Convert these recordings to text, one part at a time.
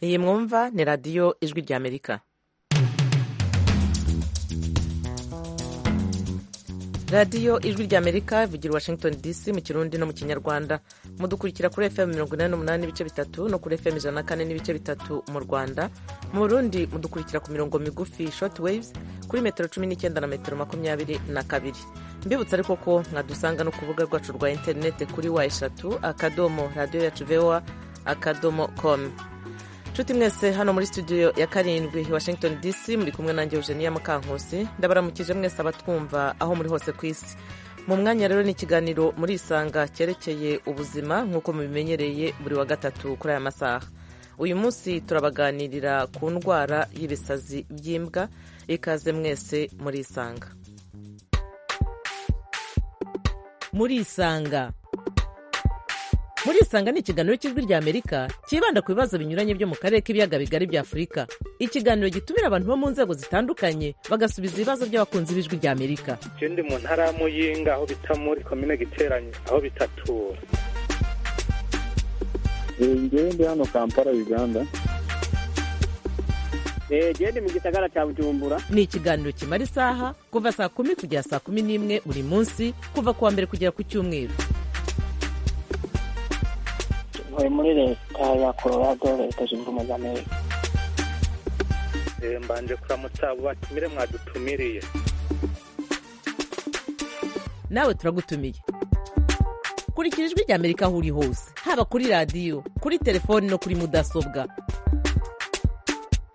iyi mwumva ni radiyo ijwi ry'amerika radiyo ijwi ry'amerika ivugira washington dc mu kirundi no mu kinyarwanda mudukurikira kuri fm mirongo inani n'umunani n'ibice bitatu no kuri fm ijana na kane n'ibice bitatu mu rwanda mu burundi mudukurikira ku mirongo migufi short waves kuri metero cumi n'icyenda na metero makumyabiri na kabiri mbibutsa ariko ko mwadusanga no ku rubuga rwacu rwa interinete kuri wa eshatu akadomo radiyo yacu voa akadomo com nshuti mwese hano muri studio ya karindwi washington dc muri kumwe nanjye eugenia mukankusi ndabaramukije mwese abatwumva aho muri hose ku isi mu mwanya rero ni ikiganiro muri isanga cyerekeye ubuzima nk'uko mubimenyereye buri wa gatatu kuri aya masaha uyu munsi turabaganirira ku ndwara y'ibisazi by'imbwa ikaze mwese muri isanga muri isanga muri isanga ni ikiganiro cy'ijwi ry'amerika cyibanda ku bibazo binyuranye byo mu karere k'ibiyaga bigari bya afurika ikiganiro gitumira abantu bo mu nzego zitandukanye bagasubiza ibibazo by'abakunzi b'ijwi ry'amerika ndi mu ntara ya muyinga aho bita muri komine giteranye aho bitatura ngewe ndi hano kampala uganda genda mu gisagara cya bujumbura ni ikiganiro kimara isaha kuva saa kumi kugera saa kumi n'imwe buri munsi kuva ku wa mbere kugera ku cyumweru ntuye muri leta ya colorado leta zunze ubumwe za amerika mbanje kuramutsa abo batumire mwadutumiriye nawe turagutumiye kurikira ijwi ry'amerika aho uri hose haba kuri radiyo kuri telefoni no kuri mudasobwa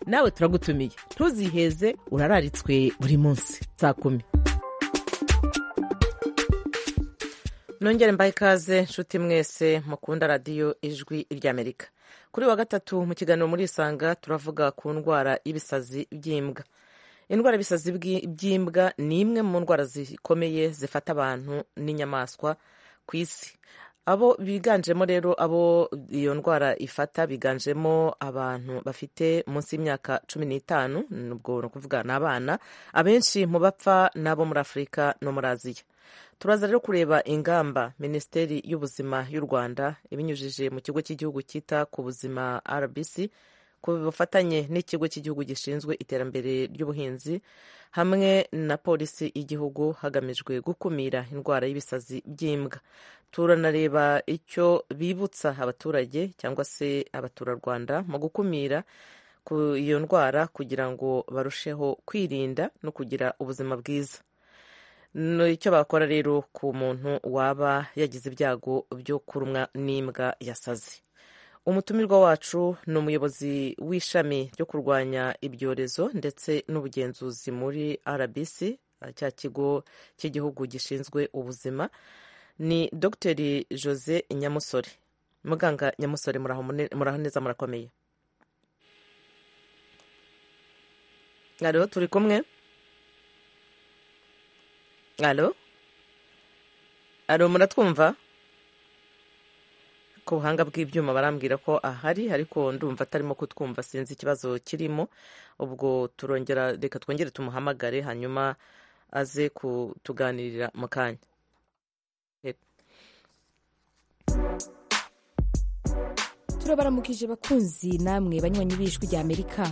nawe turagutumiye ntuziheze urararitswe buri munsi saa kumi nongere mbaye ikaze nshuti mwese mukunda radiyo ijwi ry'amerika kuri wa gatatu mu kiganiro muri isanga turavuga ku ndwara y'ibisazi by'imbwa indwara y'ibisazi by'imbwa ni imwe mu ndwara zikomeye zifata abantu n'inyamaswa ku isi abo biganjemo rero abo iyo ndwara ifata biganjemo abantu bafite munsi y'imyaka cumi n'itanu ubwo ni ukuvuga ni abana abenshi mu bapfa ni abo muri afurika no muri aziya turaza rero kureba ingamba minisiteri y'ubuzima y'u rwanda ibinyujije mu kigo cy'igihugu cyita ku buzima rbc ku bufatanye n'ikigo cy'igihugu gishinzwe iterambere ry'ubuhinzi hamwe na polisi y'igihugu hagamijwe gukumira indwara y'ibisazi by'imbwa turanareba icyo bibutsa abaturage cyangwa se abaturarwanda mu gukumira iyo ndwara kugira ngo barusheho kwirinda no kugira ubuzima bwiza icyo bakora rero ku muntu waba yagize ibyago byo kurumwa n'imbwa yasaze umutumirwa wacu ni umuyobozi w'ishami ryo kurwanya ibyorezo ndetse n'ubugenzuzi muri rbc cya kigo cy'igihugu gishinzwe ubuzima ni dr jose nyamusore muganga nyamusore muraho neza murakomeye hariho turi kumwe alo alo muratwumva ku buhanga bw'ibyuma barambwira ko ahari ariko ndumva atarimo kutwumva sinzi ikibazo kirimo ubwo turongera reka twongere tumuhamagare hanyuma aze kutuganirira mu kanya turabaramukije bakunzi namwe banywanyi b'ijwi ry'amerika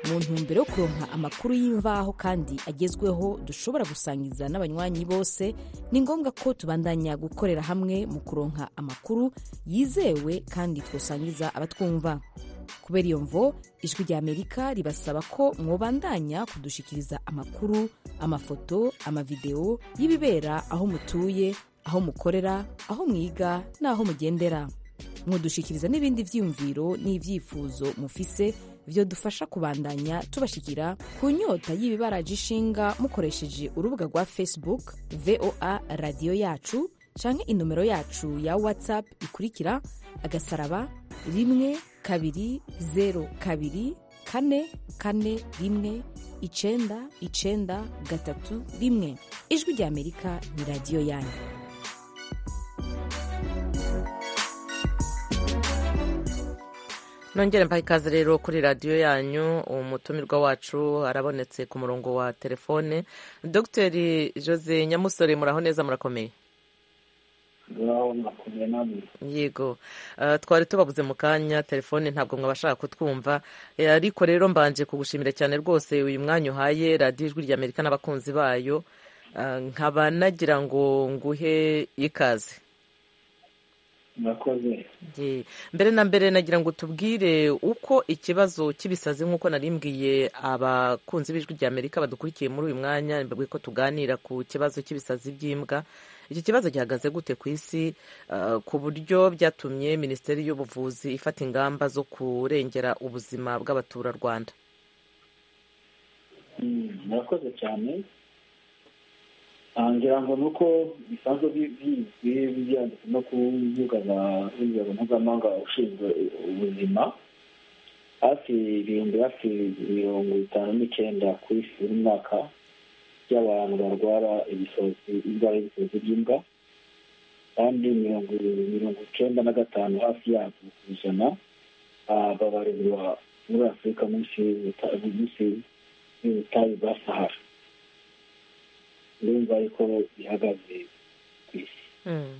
mu ntumbero yo kuronka amakuru y'imvaho kandi agezweho dushobora gusangiza n'abanywanyi bose ni ngombwa ko tubandanya gukorera hamwe mu kuronka amakuru yizewe kandi twasangiza abatwumva kubera iyo mvo ijwi ry'amerika ribasaba ko mwobandanya kudushikiriza amakuru amafoto amavidewo y'ibibera aho mutuye aho mukorera aho mwiga n'aho mugendera mwodushikiriza n'ibindi byiyumviro n'ibyifuzo mufise byo dufasha kubandanya tubashikira ku nyota y'ibibaraje ishinga mukoresheje urubuga rwa facebook voa radiyo yacu canke inomero yacu ya whatsapp ikurikira agasaraba rimwe kabiri zeru kabiri kane kane rimwe icenda icenda gatatu rimwe ijwi ry'amerika ni radiyo yanyu nongere mbaha ikaze rero kuri radiyo yanyu umutumirwa wacu arabonetse ku murongo wa telefone dr jose nyamusore muraho neza murakomeye ngaho makumyabiri n'abiri yego Ah, twari tubabuze mu kanya telefone ntabwo mwabashaka kutwumva Eh, ariko rero mbanje kugushimira cyane rwose uyu mwanya uhaye radiyo ijwi rya amerika n'abakunzi bayo Ah, nkaba nagira ngo nguhe ikaze murakoze Ye. mbere na mbere nagira ngo tubwire uko ikibazo cy'ibisazi nk'uko narimbwiye abakunzi b'ijwi rya amerika badukurikiye muri uyu mwanya mbabwiye ko tuganira ku kibazo cy'ibisazi by'imbwa iki kibazo gihagaze gute ku isi Ah, ku buryo byatumye minisiteri y'ubuvuzi ifata ingamba zo kurengera ubuzima bw'abaturarwanda Mm, murakoze cyane Ah, ngira ngo ni uko bisanzwe bi- bizwi byanditse no ku mbuga za urwego mpuzamahanga ushinzwe ubuzima hafi ibihumbi hafi mirongo itanu n'icyenda ku isi buri mwaka by'abantu barwara ibisazi indwara y'ibisazi by'imbwa kandi mirongo mirongo icyenda na gatanu hafi yabyo ku ijana ah, babarirwa muri afurika munsi y'ubuta- munsi n'ubutayu bwa sahara ndumva ariko bihagaze ku isi Mm.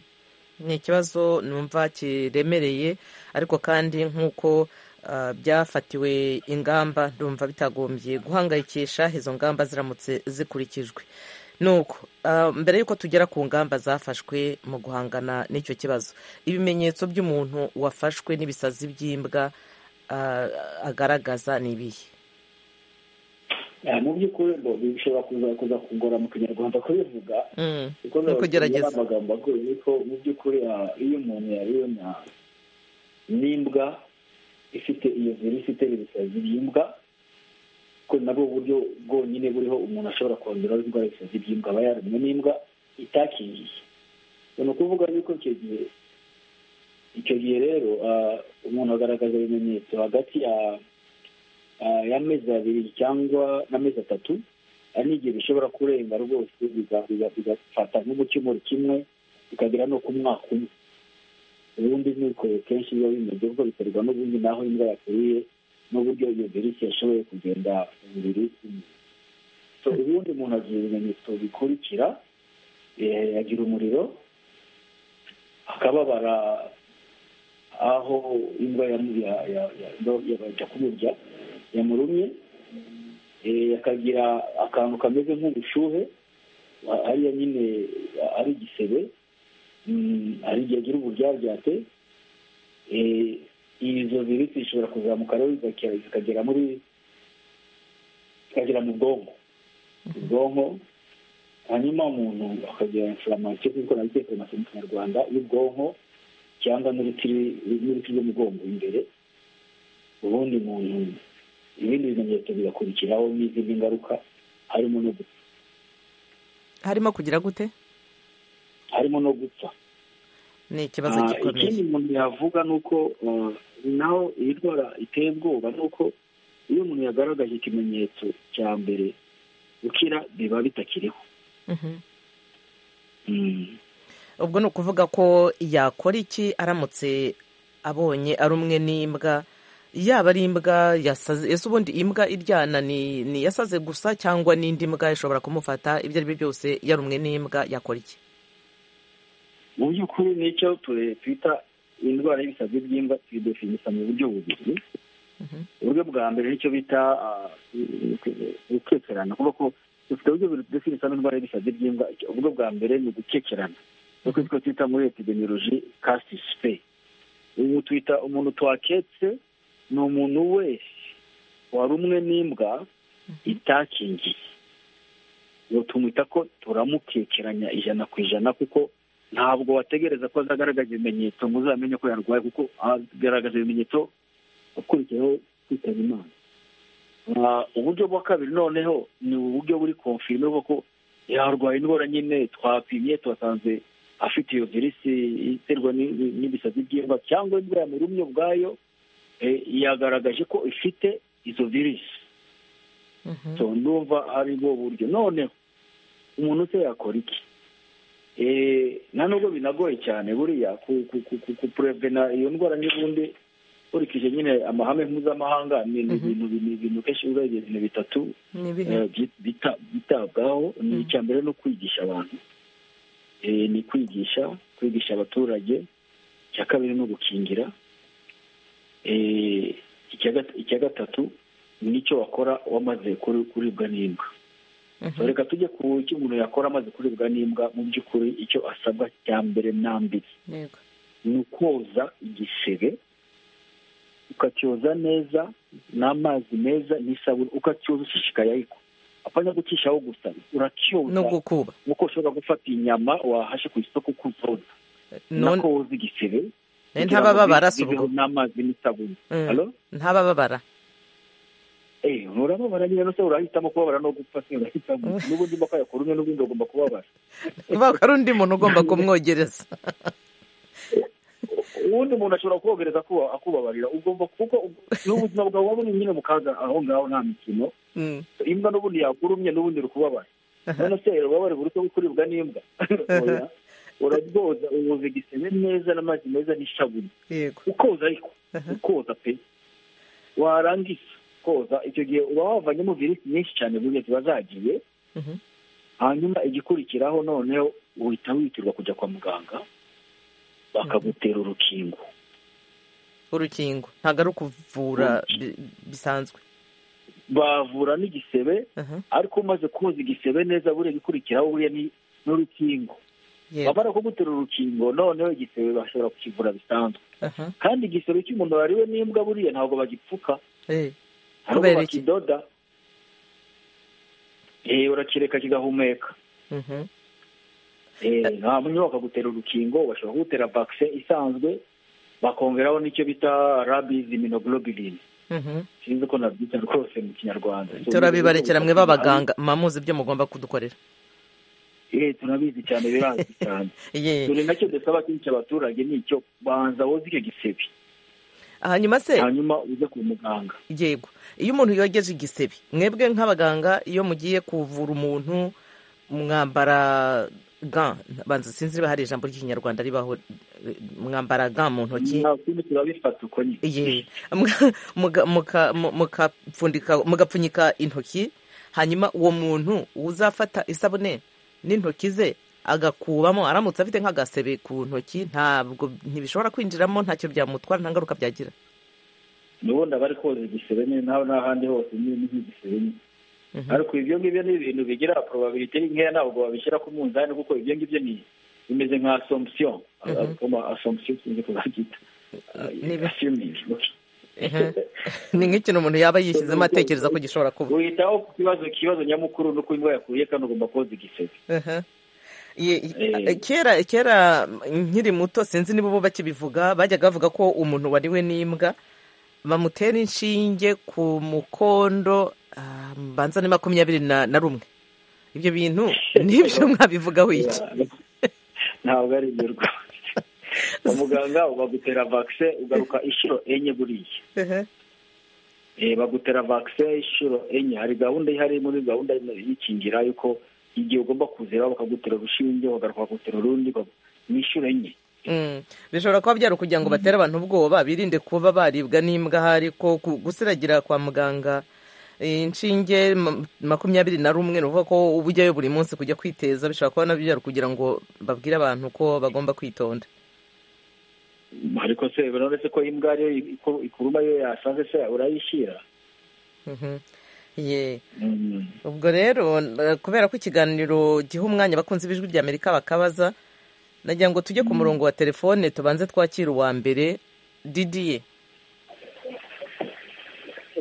ni ikibazo numva kiremereye ariko kandi nk'uko ah, byafatiwe ingamba ndumva bitagombye guhangayikisha izo ngamba ziramutse zikurikijwe nuko ah, mbere y'uko tugera ku ngamba zafashwe mu guhangana n'icyo kibazo ibimenyetso by'umuntu wafashwe n'ibisazi by'imbwa ah, agaragaza ni ibihe Ah, mu by'ukuri ngo bishobora kuza kuza kungora mu kinyarwanda kubivuga Mm. kuko Ni ukugerageza. ari amagambo agoye ariko mu by'ukuri ah, iyo umuntu yariwe na- n'imbwa ifite iyo virusi itera ibisazi by'imbwa ko nabwo buryo bwonyine buriho umuntu ashobora kongeraho indwara y'ibisazi by'imbwa aba yarumwe n'imbwa itakingiye ni ukuvuga yuko icyo gihe icyo gihe rero ah, umuntu agaragaza ibimenyetso hagati ya ah, y'amezi abiri cyangwa n'amezi atatu hari n'igihe bishobora kurenga rwose biga- biga- bigafata nk'umukemuro kimwe bikagera no ku mwaka umwe ubundi nuko kenshi biba bimeze kuko biterwa n'ubundi n'aho imbwa yaturiye n'uburyo iyo virusi yashoboye kugenda mu mubiri w'umuntu. So, ubundi umuntu agira ibimenyetso bikurikira eh, agira umuriro akababara aho imbwa yamu- ya- ya- ya- imbwa yabasha kumurya yamurumye eh, akagira akantu kameze nk'ubushuhe a- ariya nyine a- ari igisebe Mm, hari igihe agira uburyaryate Eh, izo virusi zishobora kuzamuka rero zigakera- zikagera muri zikagera mu bwonko ubwonko hanyuma umuntu akagira inflamation kuko nabyo inflamation mu kinyarwanda y'ubwonko cyangwa n'urutiri n'urutiri rw'umugongo imbere ubundi umuntu ibindi bimenyetso bigakurikiraho n'izindi ngaruka harimo no gupfa harimo kugira gute harimo no gupfa ni ikibazo Ah, gikomeye ikindi umuntu yavuga ni uko ah, naho iyi ndwara iteye ubwoba ni uko iyo umuntu yagaragaje ikimenyetso cya mbere gukira biba bitakiriho Mhm. Mm. ubwo ni ukuvuga ko yakora iki aramutse abonye ari umwe n'imbwa yaba ari imbwa yasaze ese ubundi imbwa iryana ni ni yasaze gusa cyangwa n'indi mbwa ishobora kumufata ibyo ari byo byose yarumwe n'imbwa yakora iki mu by'ukuri nicyo tu- twita indwara y'ibisazi by'imbwa tuyidefinisa mu buryo bubiri Mhm. uburyo bwa mbere nicyo bita gukekerana kuvuga ko dufite uburyo bubiri tudefinisa n'indwara y'ibisazi by'imbwa uburyo bwa mbere ni gukekerana nuko two twita muri epidemiology cast spay ubu twita umuntu twaketse ni umuntu wese warumwe n'imbwa itakingiye ubu tumwita ko turamukekeranya ijana ku ijana kuko ntabwo wategereza ko azagaragaza ibimenyetso ngo uzamenye ko yarwaye kuko agaragaza ibimenyetso akurikiyeho kwitaba imana Ah, uburyo bwa kabiri noneho ni uburyo buri konfirime bwo ko yarwaye indwara nyine twapimye twasanze afite iyo virusi iterwa ni- ni- n'ibisazi by'imbwa cyangwa indwara yamurumye ubwayo eh, yagaragaje ko ifite izo virusi Mhm. so ndumva ari bwo buryo noneho umuntu se yakora iki Eh, nta nubwo binagoye cyane buriya ku- ku- ku- ku- kupurevena iyo ndwara n'ubundi nkurikije nyine amahame mpuzamahanga ni ni ibintu ni ibintu kenshi urebye ibintu bitatu ni ibihe eh, byi- bita- byitabwaho ni Mhm. icya mbere no kwigisha abantu Eh, ni kwigisha kwigisha abaturage icya kabiri ni ugukingira Eh, icya gata- icya gatatu nicyo wakora wamaze kuri- kuribwa n'imbwa Mhm. so reka tujye ku icyo umuntu yakora amaze kuribwa n'imbwa mu by'ukuri icyo asabwa cya mbere nambere yego ni ukoza igisebe ukacyoza neza n'amazi meza n'isabune ukacyoza ushishikaye ariko apfanya gucishaho gusa no uracyoza gukuba nk'uko ushobora gufata inyama wahashe ku isoko kuzoza None- nako woza igisebe Eh, kugira ngo ntabababara se bibeho ubwo n'amazi n'isabune Mm. Halo? ntabababara Eh, urababara nyine se urahitamo kubabara no gupfa se urahitamo n'ubundi mba kwakora umwe n'ubundi ugomba kubabara kubera ko ari undi muntu ugomba kumwogereza uwundi muntu ashobora kuwogereza akuba- akubabarira ugomba kuko ug- n'ubuzima bwawe waba uri nyine mu kaga aho ngaho nta mikino Mm. imbwa n'ubundi yakurumye n'ubundi iri kubabara none se ubabare buruta kuribwa n'imbwa Oya. urabwoza uwoza igisebe neza n'amazi meza n'isabune yego ukoza ariko ukoza pe warangiza koza icyo gihe uba wavanyemo virisi nyinshi cyane buriya ziba zagiye Mhm. hanyuma igikurikiraho noneho uhita witirwa kujya kwa muganga bakagutera urukingo urukingo ntabwo ari ukuvura bi- bisanzwe bavura n'igisebe Aha. ariko umaze koza igisebe neza buriya igikurikiraho buriya ni n'urukingo yego bamara kugutera urukingo noneho igisebe bashobora kukivura bisanzwe Aha. kandi igisebe cy'umuntu wariwe n'imbwa buriya ntabwo bagipfuka Eh, hari ubwo Kubera iki? bakidoda Eh, urakireka kigahumeka mhm. Eh, hanyuma bakagutera urukingo bashobora kugutera vaccine isanzwe bakongeraho n'icyo bita rabies immunoglobulin Mhm. sinzi uko nabyita rwose mu kinyarwanda So, turabibarekera mwe ubwo bwo- b'abaganga mwamuzi ibyo mugomba kudukorera Eh, turabizi cyane birazwi cyane Ye. dore nacyo dusaba kenshi abaturage ni icyo banza woze icyo gisebe hanyuma se hanyuma uze ku muganga yego iyo umuntu yogeje igisebe mwebwe nk'abaganga iyo mugiye kuvura umuntu mwambara ga banza sinzi niba hari ijambo ry'ikinyarwanda ribaho eh, mwambara ga mu ntoki nta kindi turabifata uko nyine Ye. Muga- muga- muka- mu- mukapfundika- mugapfunyika intoki hanyuma uwo muntu uzafata isabune n'intoki ze agakubamo aramutse afite nk'agasebe ku ntoki ntabwo ntibishobora kwinjiramo ntacyo byamutwara nta ngaruka byagira nubundi abari koza igisebe nyine naho n'ahandi hose ni ni nk'igisebe nyine Mhm. ariko ibyo ngibyo ni ibintu bigira probability ari nkeya ntabwo babishyira ku munzani kuko ibyo ngibyo ni bimeze nka assumption ama assumption sinzi ko babyita nibi- assuming okay. Mhm. ni nk'ikintu umuntu yaba yishyizemo atekereza ko gishobora kuba uhitaho ku kibazo ikibazo nyamukuru ni uko imbwa yakuriye kandi ugomba koza igisebe Aha. Ye- Eh. kera kera nkiri muto sinzi niba ubu bakibivuga bajyaga bavuga ko umuntu wariwe n'imbwa bamutera inshinge ku mukondo ah, mbanza ni makumyabiri na na rumwe ibyo bintu nibyo mwabivugaho iki ntabwo ari ibyo rwose kwa muganga bagutera vaccine ugaruka inshuro enye buriya Aha. Eh, bagutera vaccine inshuro enye hari gahunda ihari muri gahunda y'ikingira yuko igihe ugomba kuzira bakagutera urushinge bagaruka bakagutera urundi bag- ni inshuro enye Mm. bishobora kuba byari ukugira ngo batere abantu ubwoba birinde kuba baribwa n'imbwa ahari ko ku- gusiragira kwa muganga eh, inshinge ma- makumyabiri na rumwe ni ukuvuga ko uba ujyayo buri munsi kujya kwiteza bishobora kuba nabyo byari kugira ngo babwire abantu ko bagomba kwitonda ariko se urabona ko imbwa ariyo iku- ikuruma iyo yasanze se urayishyira Mhm. Ye. Mm. ubwo rero eh, kubera ko ikiganiro giha umwanya abakunzi b'ijwi ry'amerika bakabaza nagira ngo tujye ku murongo wa telefone tubanze twakira uwa mbere didiye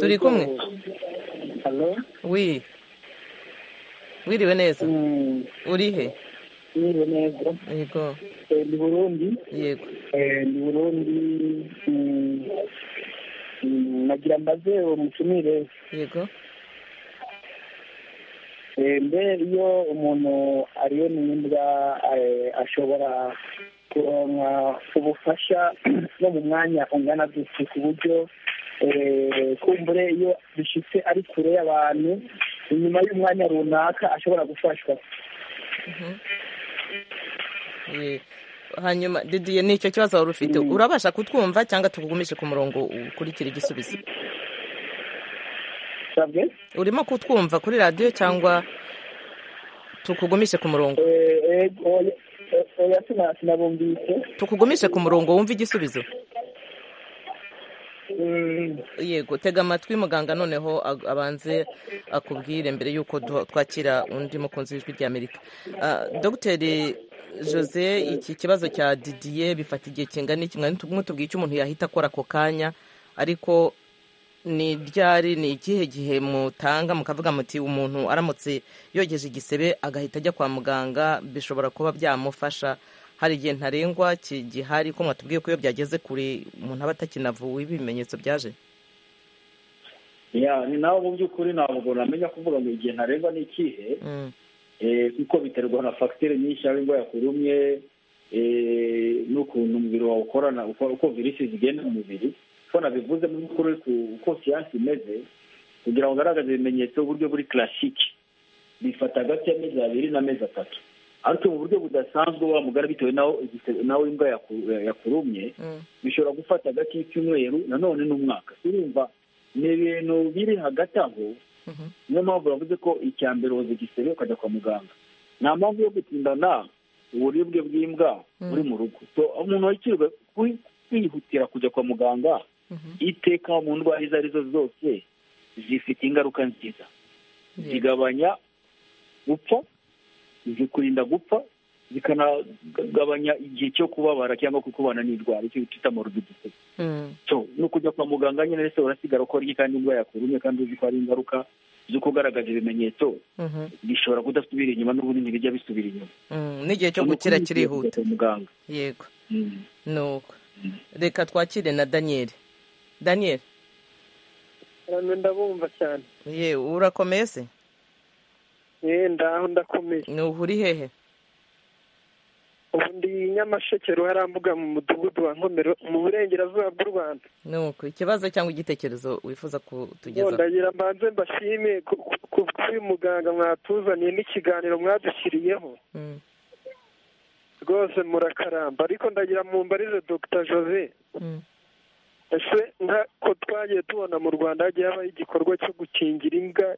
turi kumwe Halo, wi wiriwe neza urihe niwe neza. yego Eh, Ndi Burundi, yego Eh, ndi Burundi. mm, mm, Nagira mbaze umutumire yego Eh, mbe iyo umuntu ariyo n'imbwa eh, ashobora kuronka ubufasha no mu mwanya ungana gutya ku buryo eh, kumbure iyo bishitse ari kure y'abantu inyuma y'umwanya runaka ashobora gufashwa Ye. hanyuma didiye nicyo kibazo wari ufite urabasha kutwumva cyangwa tukugumishe ku murongo ukurikira igisubizo sabwe urimo kutwumva kuri radiyo cyangwa tukugumishe ku murongo Eh, eh, oya, eh, oya sina- sinabumvise tukugumishe ku murongo wumve igisubizo Mm, yego tega amatwi muganga noneho ag- abanze akubwire mbere y'uko duha- twakira undi mukunzi w'ijwi ry'amerika Ah, dogiteri jose iki kibazo cya didiye bifata igihe kingana iki mwari mwatubwiye icyo umuntu yahita akora ako kanya ariko ni ryari ni ikihe gihe mutanga mukavuga muti umuntu aramutse yogeje igisebe agahita ajya kwa muganga bishobora kuba byamufasha hari igihe ntarengwa ki- gihari ko mwatubwiye ko iyo byageze kure umuntu aba atakinavuwe ibimenyetso byaje Ya, ni nawe mu by'ukuri ntabwo namenya kuvuga ngo igihe ntarengwa ni ikihe Mm. eh, kuko biterwa na fagitire nyinshi yaba indwara yakurumye eh, n'ukuntu umubiri wawe ukorana uko uko virusi zigenda mu mubiri ko nabivuze mu by'ukuri ku- uko siyansi imeze kugira ngo ugaragaze ibimenyetso uburyo buri klasike bifata hagati y'amezi abiri n'amezi atatu ariko mu buryo budasanzwe wa mugara bitewe naho igise- naho imbwa yaku- yakurumye Mm. bishobora gufata hagati y'icyumweru nanone n'umwaka urumva ni ibintu biri hagati aho Mhm. niyo mpamvu bavuze ko icya mbere woza igisebe ukajya kwa muganga nta mpamvu yo gutindana uburibwe bw'imbwa Mm. buri mu rugo So, umuntu wakirwa kwihutira kujya kwa muganga Mhm. iteka mu ndwara izo arizo zose zifite ingaruka nziza Yego. zigabanya gupfa zikurinda gupfa zikanagabanya igihe cyo kubabara cyangwa kukubana n'indwara icyo twita morbidite Mm. so ni ukujya kwa muganga nyine rero urasigara ko ari kandi indwara yakurumye kandi uzi ko hari ingaruka zo kugaragaza ibimenyetso Mhm. bishobora kudasubira inyuma n'ubunini bijya bisubira inyuma Mm. n'igihe cyo gukira Ni ukuri kirihuta kwa muganga yego Mm. nuko reka twakire na daniyeli daniyeli hano ndabumva cyane ye urakomeye se yewe ndaho ndakomeye ni ubu uri hehe ubu ndi nyamasheke ruharambuga mu mudugudu wa nkomero mu burengerazuba bw'u rwanda nuko ikibazo cyangwa igitekerezo wifuza kutugezaho ndagira mbanze mbashime ku- ku- ku bw'uyu muganga mwatuzaniye n'ikiganiro mwadushyiriyeho Mm. rwose murakaramba ariko ndagira mumbarize dr jose Mm. ese nk'uko twagiye tubona mu rwanda hagiye habaho igikorwa cyo gukingira imbwa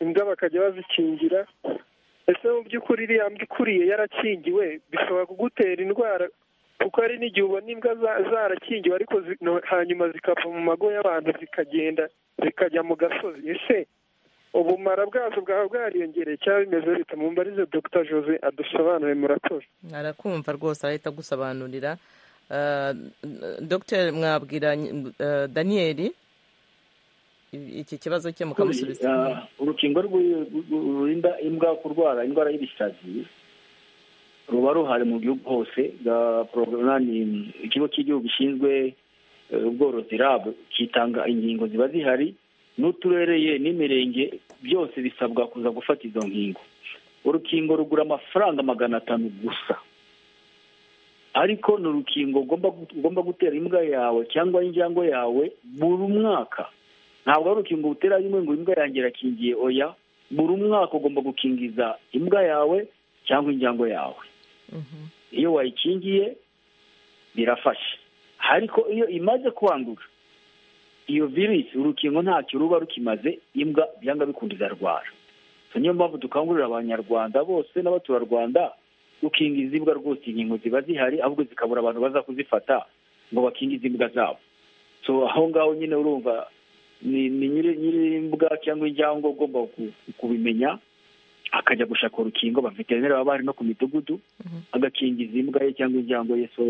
imbwa bakajya bazikingira ese mu by'ukuri iriya mbwa ikuriye yarakingiwe bishobora kugutera indwara kuko hari n'igihe ubona imbwa za- zarakingiwe ariko zi- no- hanyuma zikava mu mago y'abantu zikagenda zikajya mu gasozi ese ubumara bwazo bwaba bwariyongereye cyangwa bimeze bita mumbarize dr jose adusobanure murakoze arakumva rwose arahita agusobanurira Ah, dr mwabwira ah, daniyeli iki kibazo cye mukamusubiza Ah, urukingo rw'i- rw'i- rurinda imbwa kurwara indwara y'ibisazi ruba ruhari mu gihugu hose Ga- programme- ikigo cy'igihugu gishinzwe eh, ubworozi rab kitanga ingingo ziba zihari n'uturere ye n'imirenge byose bisabwa kuza gufata izo nkingo urukingo rugura amafaranga magana atanu gusa ariko ni urukingo ugomba gu- ugomba gutera imbwa yawe cyangwa injangwe yawe buri mwaka ntabwo ari urukingo utera rimwe ngo imbwa yanjye irakingiye oya buri umwaka ugomba gukingiza imbwa yawe cyangwa injangwe yawe Mhm. iyo wayikingiye birafasha ariko iyo imaze kwandura iyo virusi urukingo ntacyo ruba rukimaze imbwa byanga bikunda izarwara So, niyo mpamvu dukangurira abanyarwanda bose n'abaturarwanda gukingiza imbwa rwose inkingo ziba zihari ahubwo zikabura abantu baza kuzifata ngo bakingize imbwa zabo so aho ngaho nyine urumva ni ni nyiri- nyiri imbwa cyangwa injangwe ugomba ku- kubimenya akajya gushaka urukingo ba veterineri baba bahari no ku midugudu agakingiza imbwa ye cyangwa injangwe ye so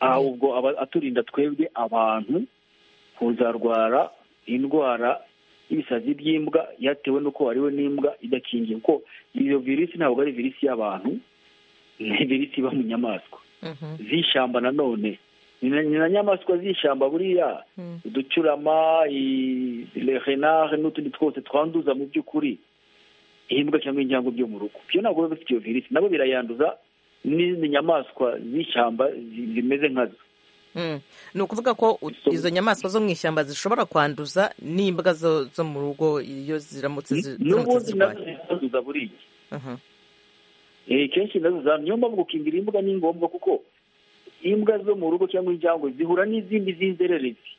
aha ubwo aba aturinda twebwe abantu kuzarwara indwara y'ibisazi by'imbwa yatewe n'uko wariwe n'imbwa idakingiye kuko iyo virusi ntabwo ari virusi y'abantu ni virusi iba mu nyamaswa Mhm. z'ishyamba nanone ni na- ni na nyamaswa z'ishyamba buriya Mm. uducurama i- le renard n'utundi twose twanduza mu by'ukuri imbwa cyangwa injangwe byo mu rugo byo ntabwo biba bifite iyo virusi nabo birayanduza n'izindi nyamaswa z'ishyamba zi- zimeze nkazo Mm. ni ukuvuga ko u- So- izo nyamaswa zo mu ishyamba zishobora kwanduza n'imbwa zo zo mu rugo iyo ziramutse zi- ziramutse n'ubundi nazo zirwaye ziranduza buriya Mhm. Eh, kenshi nazo za niyo mpamvu gukingira imbwa ni ngombwa kuko imbwa zo mu rugo cyangwa injangwe zihura n'izindi z'inzererezi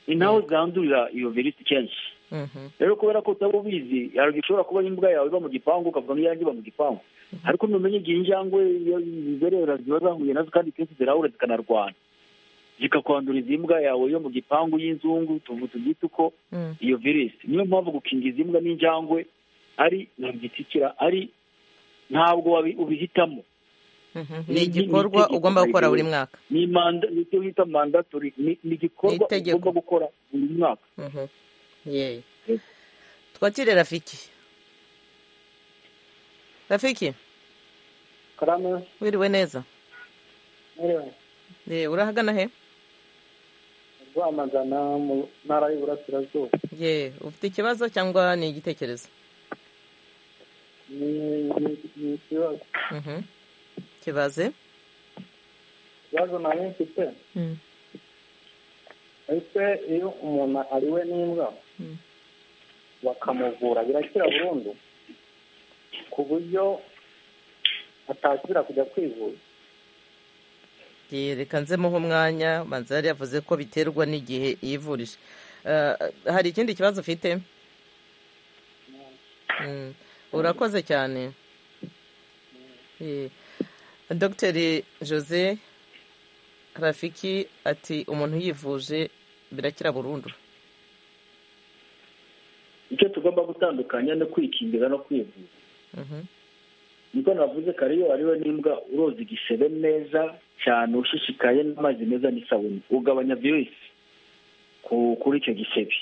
ni naho zandurira iyo virusi kenshi rero kubera ko utaba ubizi hari igihe ushobora kuba imbwa yawe iba mu gipangu ukavuga ngo iyanjye iba mu gipangu ariko ntumenye igihe injangwe iyo zizerera ziba zahuye nazo kandi kenshi zirahura zikanarwana zikakwandura izi mbwa yawe yo mu gipangu y'inzungu tuvuga tubyita uko iyo virusi niyo mpamvu gukingiza imbwa n'injangwe ari ntabyitikira ari ntabwo wabi- ubihitamo ni igikorwa ugomba gukora buri mwaka ni manda ni icyo bita mandatori ni ni igikorwa Ni itegeko. ugomba gukora buri mwaka Mhm. Yee. twakire rafiki rafiki karame wiriwe neza mwirewe Yee, urahagana he rwamagana mu ntara y'uburasirazuba Yee, ufite ikibazo cyangwa ni igitekerezo ni ni- ni ikibazo Mhm. kibaze ikibazo nari mfite ese iyo umuntu ariwe n'imbwa Mm. bakamuvura birakira burundu ku buryo atasubira kujya kwivuza Yee, reka nzemuhe umwanya manzi yari yavuze ko biterwa n'igihe yivurije Eh, hari ikindi kibazo ufite Mm. urakoze cyane Yee. dogiteri jose rafiki ati umuntu yivuje birakira burundu icyo tugomba gutandukanya no kwikingiza no kwivuza Mhm. niko navuze kare iyo wariwe n'imbwa uroza igisebe neza cyane ushishikaye n'amazi meza n'isabune ugabanya virusi ku- kuri icyo gisebe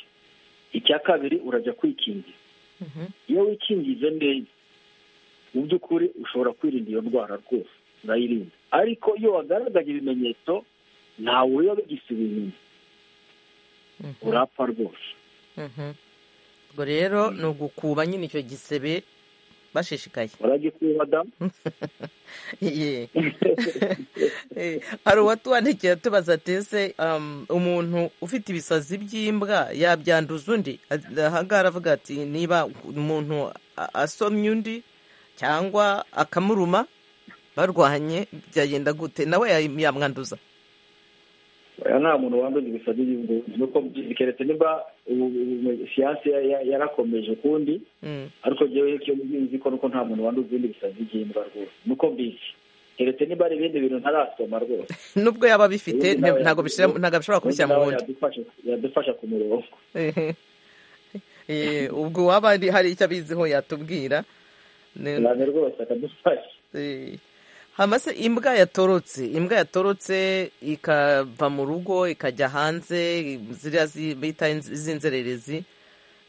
icya kabiri urajya kwikingiza Mhm. iyo wikingije neza mu by'ukuri ushobora kwirinda iyo ndwara rwose urayirinda ariko iyo wagaragaje ibimenyetso ntawe uriyo bigisubiza inyuma Mhm. urapfa rwose Mhm. ubwo rero ni ugukuba nyine icyo gisebe bashishikaye uragikuba da Ye. Eh, hari uwatuwandikiye atubaza ati ese um, umuntu ufite ibisazi by'imbwa yabyanduza undi ahangaha aravuga ati niba umuntu a- asomye undi cyangwa akamuruma barwanye byagenda gute nawe ya- yamwanduza oya nta muntu wanduza ibisazi by'imbwa nuko keretse niba siyansi yarakomeje ukundi Mm, ariko njyewe icyo nzi ko nuko nta muntu wanduza ibindi bisazi by'imbwa rwose nuko mbizi keretse niba ari ibindi bintu ntarasoma rwose nubwo yaba abifite Ubundi nawe ntabwo yadufasha- bishira- ntabwo bishobora kubishyira mu nawe wundi yadufasha- yadufasha ku murongo Eh, eh, ubwo waba ari- hari icyo abiziho yatubwira Ne- cyane rwose akadufasha Eh, hama se imbwa yatorotse imbwa yatorotse ikava mu rugo ikajya hanze ziriya zi- bita inz- iz'inzererezi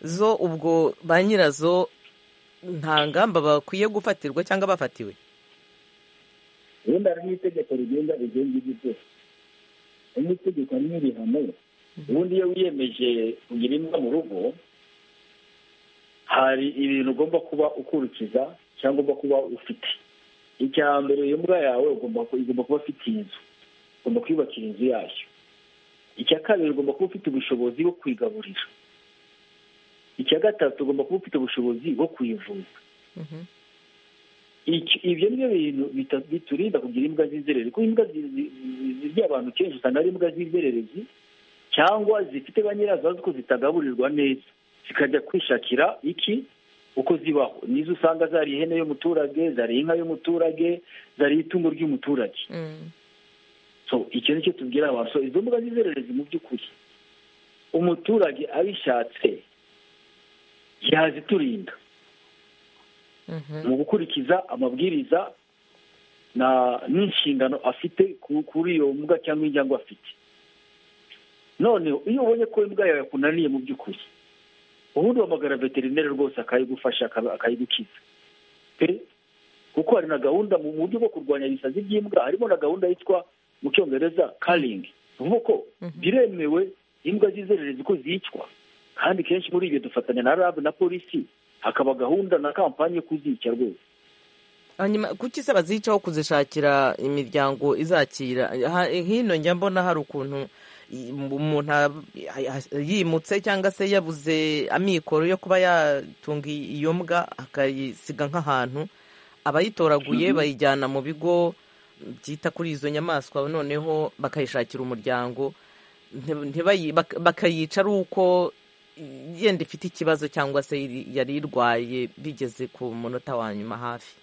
zo ubwo ba nyirazo nta ngamba bakwiye gufatirwa cyangwa bafatiwe ubundi hari n'itegeko rigenga rigenga ibyo byose hari n'itegeko hari n'ibihano ubundi iyo wiyemeje kugira imbwa mu rugo hari ibintu ugomba kuba ukurikiza cyangwa ugomba kuba ufite icya mbere iyo mbwa yawe ugomba ku- igomba kuba afite inzu ugomba kwiyubakira inzu yayo icya kabiri ugomba kuba ufite ubushobozi bwo kuyigaburira icya gatatu ugomba kuba ufite ubushobozi bwo kuyivuza Iki- ibyo ni byo bintu bita- biturinda kugira imbwa z'inzererezi kuko imbwa zi- zi- zi- zirya abantu kenshi usanga ari imbwa z'inzererezi cyangwa zifite ba nyirazo bazi ko zitagaburirwa neza zikajya kwishakira iki uko zibaho nizo usanga zariye ihene y'umuturage zariye inka y'umuturage zariye itungo ry'umuturage so icyo ni cyo tubwira abantu so izo mbuga z'izererezi mu by'ukuri umuturage abishatse yaziturinda mu gukurikiza amabwiriza na n'inshingano afite ku- kuri iyo mbwa cyangwa injangwe afite noneho iyo ubonye ko imbwa yawe yakunaniye mu by'ukuri ubundi wahamagara veterineri rwose akayigufasha akaba- akayigukiza pe kuko hari na gahunda mu mu buryo bwo kurwanya ibisazi by'imbwa harimo na gahunda yitwa mu cyongereza karingi uvuga ko biremewe imbwa z'izererezi ko zicwa kandi kenshi muri ibyo dufatanya na rabu na polisi hakaba gahunda na kampani yo kuzica rwose hanyuma kuki se bazicaho kuzishakira imiryango izakira Ha- hino njya mbona hari ukuntu i- umuntu a- a- yimutse cyangwa se yabuze amikoro yo kuba yatunga i- iyo mbwa akayisiga nk'ahantu abayitoraguye bayijyana mu bigo byita kuri izo nyamaswa noneho bakayishakira umuryango ntibayi- bak- bakayica ari uko yenda ifite ikibazo cyangwa se yari irwaye bigeze ku munota wa nyuma hafi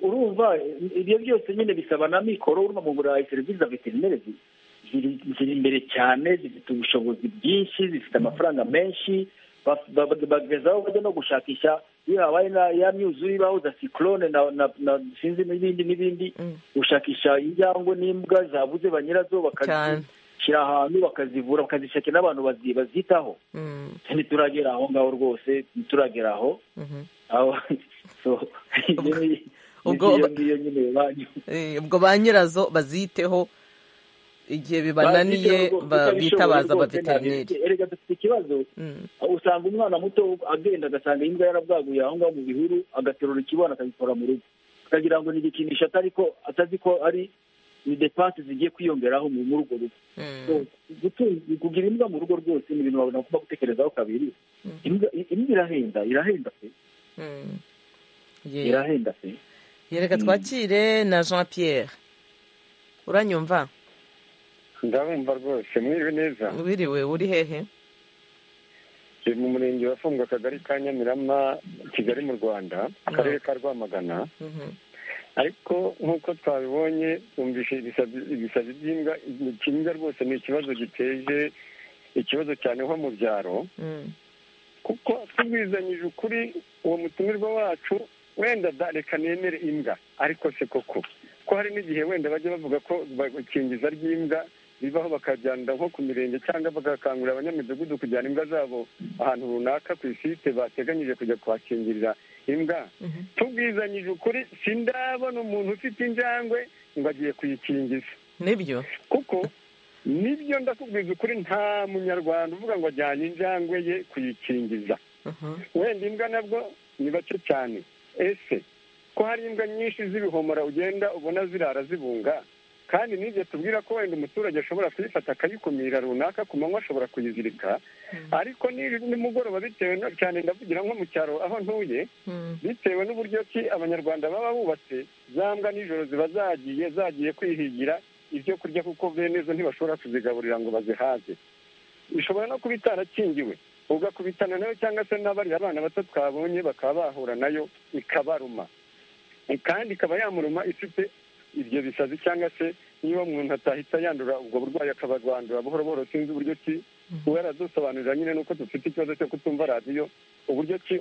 urumva ibyo byose nyine bisaba na mikoro urumva mu burayi serivisi za veterineri ziri imbere cyane zifite ubushobozi bwinshi zifite amafaranga menshi bagezaho bajya no gushakisha iyo habaye ya myuzure ibaho za sikorone na sinzi n'ibindi n'ibindi gushakisha injangwe n'imbwa zabuze ba nyirazo bakazishyira ahantu bakazivura bakazishakira n'abantu bazitaho ntituragera aho ngaho rwose ntituragera aho ubwo ba nyirazo baziteho igihe bibananiye bitabaza abaveterineri erega dufite ikibazo usanga umwana muto agenda agasanga imbwa yarabwaguye aho ngaho mu bihuru agaterura ikibwana akabikora mu rugo akagira ngo ni igikinisho atari ko atazi ko ari ni depanse zigiye kwiyongeraho muri urwo rugo kugira imbwa mu rugo rwose ni ibintu bagomba gutekerezaho kabiri imbwa irahenda irahenda pe irahenda pe yereka twakire na jean pierre uranyumva ndabumva rwose mwiriwe neza wiriwe uri hehe turi mu murenge wafungwa akagari ka nyamirama kigali mu rwanda akarere ka rwamagana ariko nk'uko twabibonye twumvise ibisazi by'imbwa ikimbwa rwose ni ikibazo giteje ikibazo cyane nko mu byaro kuko tubwizanyije ukuri uwo mutumirwa wacu wenda reka nemere imbwa ariko se koko ko hari n'igihe wenda bajya bavuga ko bakingiza ry'imbwa bibaho bakajyana nko ku mirenge cyangwa bagakangurira abanyamidugudu kujyana imbwa zabo ahantu runaka ku isite bateganyije kujya kuhakingirira imbwa tubwizanyije ukuri sindabona umuntu ufite injangwe ngo agiye kuyikingiza nibyo kuko nibyo ndakubwiza ukuri nta munyarwanda uvuga ngo ajyane injangwe ye kuyikingiza wenda imbwa nabwo ni bake cyane ese ko hari imbwa nyinshi z'ibihomora ugenda ubona zirara zibunga kandi n'ibyo tubwira ko wenda umuturage ashobora kuyifata akayikumira runaka ku manywa ashobora kuyizirika ariko nimugoroba bitewe cyane ndavugira nko mu cyaro aho ntuye bitewe n'uburyo ki abanyarwanda baba bubatse za mbwa nijoro ziba zagiye zagiye kwihigira ibyo kurya kuko bene zo ntibashobora kuzigaburira ngo bazihaze bishobora no kuba itarakingiwe ugakubitana nayo cyangwa se n'abarira abana bato twabonye bakaba bahura nayo ikabaruma kandi ikaba yamuruma ifite ibyo bisazi cyangwa se niba umuntu atahita yandura ubwo burwayi akabarwandura buhoro buhoro sinzi uburyo ki uba yaradusobanurira nyine nuko dufite ikibazo cyo kutumva radiyo uburyo ki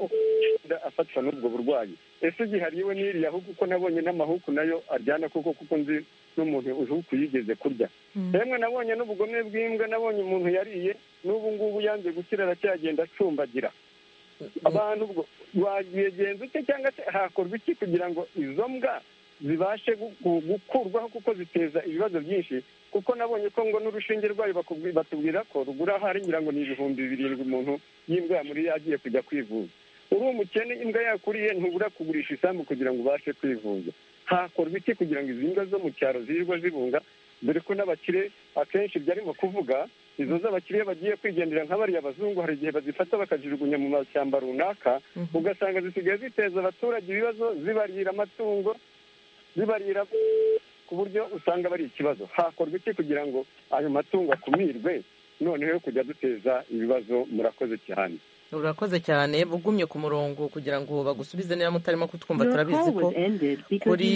afatwa n'ubwo burwayi ese igihe ariwe n'iriya ahubwo uko nabonye n'amahuku nayo aryana kuko kuko nzi n'umuntu ihuku yigeze kurya yemwe nabonye n'ubugome bw'imbwa nabonye umuntu yariye n'ubu ngubu yanze gukira aracyagenda acumbagira abantu ubwo wagenza ute cyangwa se hakorwa iki kugira ngo izo mbwa zibashe gukurwaho kuko ziteza ibibazo byinshi kuko nabonye ko ngo n'urushinge rwayo batubwira ko rugura hari ngira ngo ni ibihumbi birindwi umuntu y'imbwa muri agiye kujya kwivuza uri umukene imbwa yakuriye ntubura kugurisha isambu kugira ngo ubashe kwivuza hakorwa iki kugira ngo izi mbwa zo mu cyaro zirirwa zibunga dore ko n'abakire akenshi byarimo kuvuga izo z'abakiriya bagiye kwigendera nk'abariya abazungu hari igihe bazifata bakazijugunya mu mashyamba runaka ugasanga zisigaye ziteza abaturage ibibazo zibarira amatungo zibarira ku buryo usanga bari ikibazo hakorwa iki kugira ngo ayo matungo akumirwe noneho kujya duteza ibibazo murakoze cyane urakoze cyane ugumye ku murongo kugira ngo bagusubize niba mutarimo kutwumva turabizi ko kuri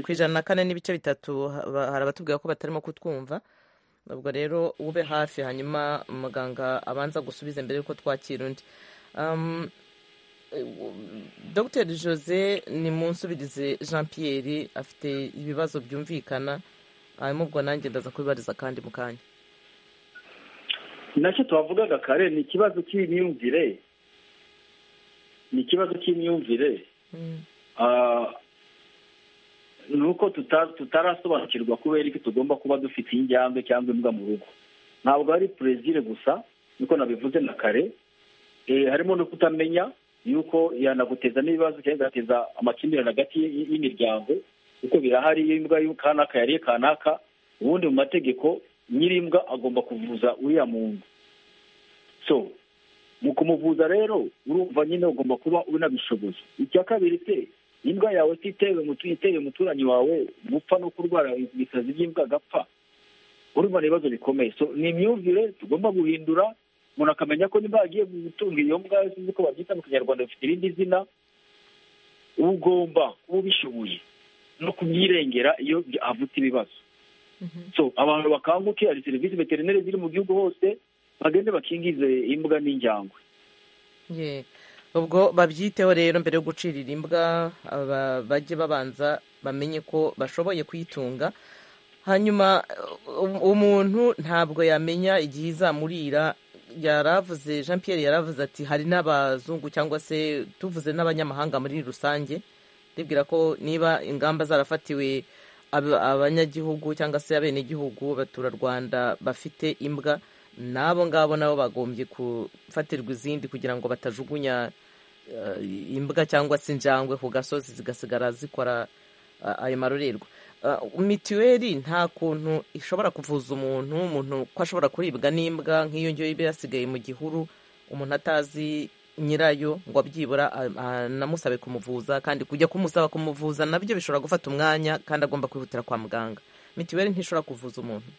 ku ijana na kane n'ibice bitatu hari abatubwira ko batarimo kutwumva ubwo rero ube hafi hanyuma muganga abanza gusubiza mbere y'uko twakira undi dr jose ni mu nsubirizi jean pierre afite ibibazo byumvikana hanyuma ubwo nanjye ndaza kubibariza kandi mu kanya nacyo twavugaga kare ni ikibazo cy'imyumvire ni ikibazo cy'imyumvire ni uko tutarasobanukirwa kubera iki tugomba kuba dufite injyambwe cyangwa imbwa mu rugo ntabwo ari perezida gusa niko nabivuze na kare harimo no kutamenya yuko yanaguteza n'ibibazo cyangwa igateza amakimbirane hagati y'imiryango kuko birahari imbwa y'akanaka yariye kanaka ubundi mu mategeko nyir'imbwa agomba kuvuza uriya muntu so mu kumuvuza rero urumva nyine ugomba kuba unabishoboye icya kabiri se imbwa yawe ititewe umuturanyi wawe gupfa no kurwara ibisazi by'imbwa agapfa urumva ni ibibazo bikomeye so ni imyumvire tugomba guhindura umuntu akamenya ko niba agiye gutunga iyo mbwa sinzi ko babyita mu kinyarwanda bifite irindi zina uba ugomba kuba ubishoboye no kubyirengera iyo havutse ibibazo so abantu bakanguke hari serivisi veterineri ziri mu gihugu hose bagende bakingize imbwa n'injyangwe Ye. ubwo babyiteho rero mbere yo gucirira imbwa aba- bajye babanza bamenye ko bashoboye kuyitunga hanyuma um- umuntu ntabwo yamenya igihe izamurira yaravuze jean pierre yaravuze ati hari n'abazungu cyangwa se tuvuze n'abanyamahanga muri rusange ndibwira ko niba ingamba zarafatiwe ab- abanyagihugu cyangwa se abenegihugu abaturarwanda bafite imbwa n'abo ngabo nabo bagombye gufatirwa izindi kugira ngo batajugunya eh, imbwa cyangwa se injangwe ku gasozi zigasigara zikora eh, ayo marorerwa Eh, mituweli nta kuntu ishobora kuvuza umuntu umuntu ko ashobora kuribwa n'imbwa nk'iyo ngiyo iba yasigaye mu gihuru umuntu atazi nyirayo ngo abyibura a- anamusabe kumuvuza kandi kujya kumusaba kumuvuza nabyo bishobora gufata umwanya kandi agomba kwihutira kwa muganga mituweli ntishobora kuvuza umuntu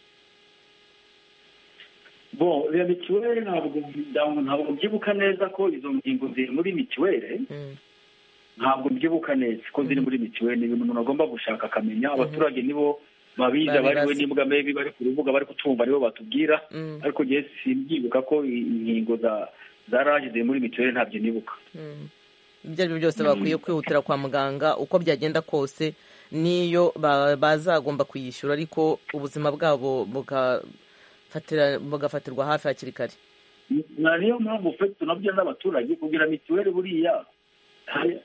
bo iyo mituweli ntabwo ntabwo mbyibuka neza ko izo ngingo ziri muri mituweli ntabwo mbyibuka neza ko ziri muri mituweli ni umuntu agomba gushaka akamenya abaturage nibo babizi Babibaza. abariwe n'imbwa maybe bari ku rubuga bari kutumva nibo batubwira Mm. ariko njyewe simbyibuka ko i- ingingo za za raje ziri muri mituweli ntabyo nibuka ibyo ari byo byose bakwiye kwihutira kwa muganga uko byagenda kose n'iyo ba- bazagomba kuyishyura ariko ubuzima bwabo bugafatira- bugafatirwa hafi hakiri kare na niyo mpamvu fe tunabyo n'abaturage kugira mituweli buriya hari-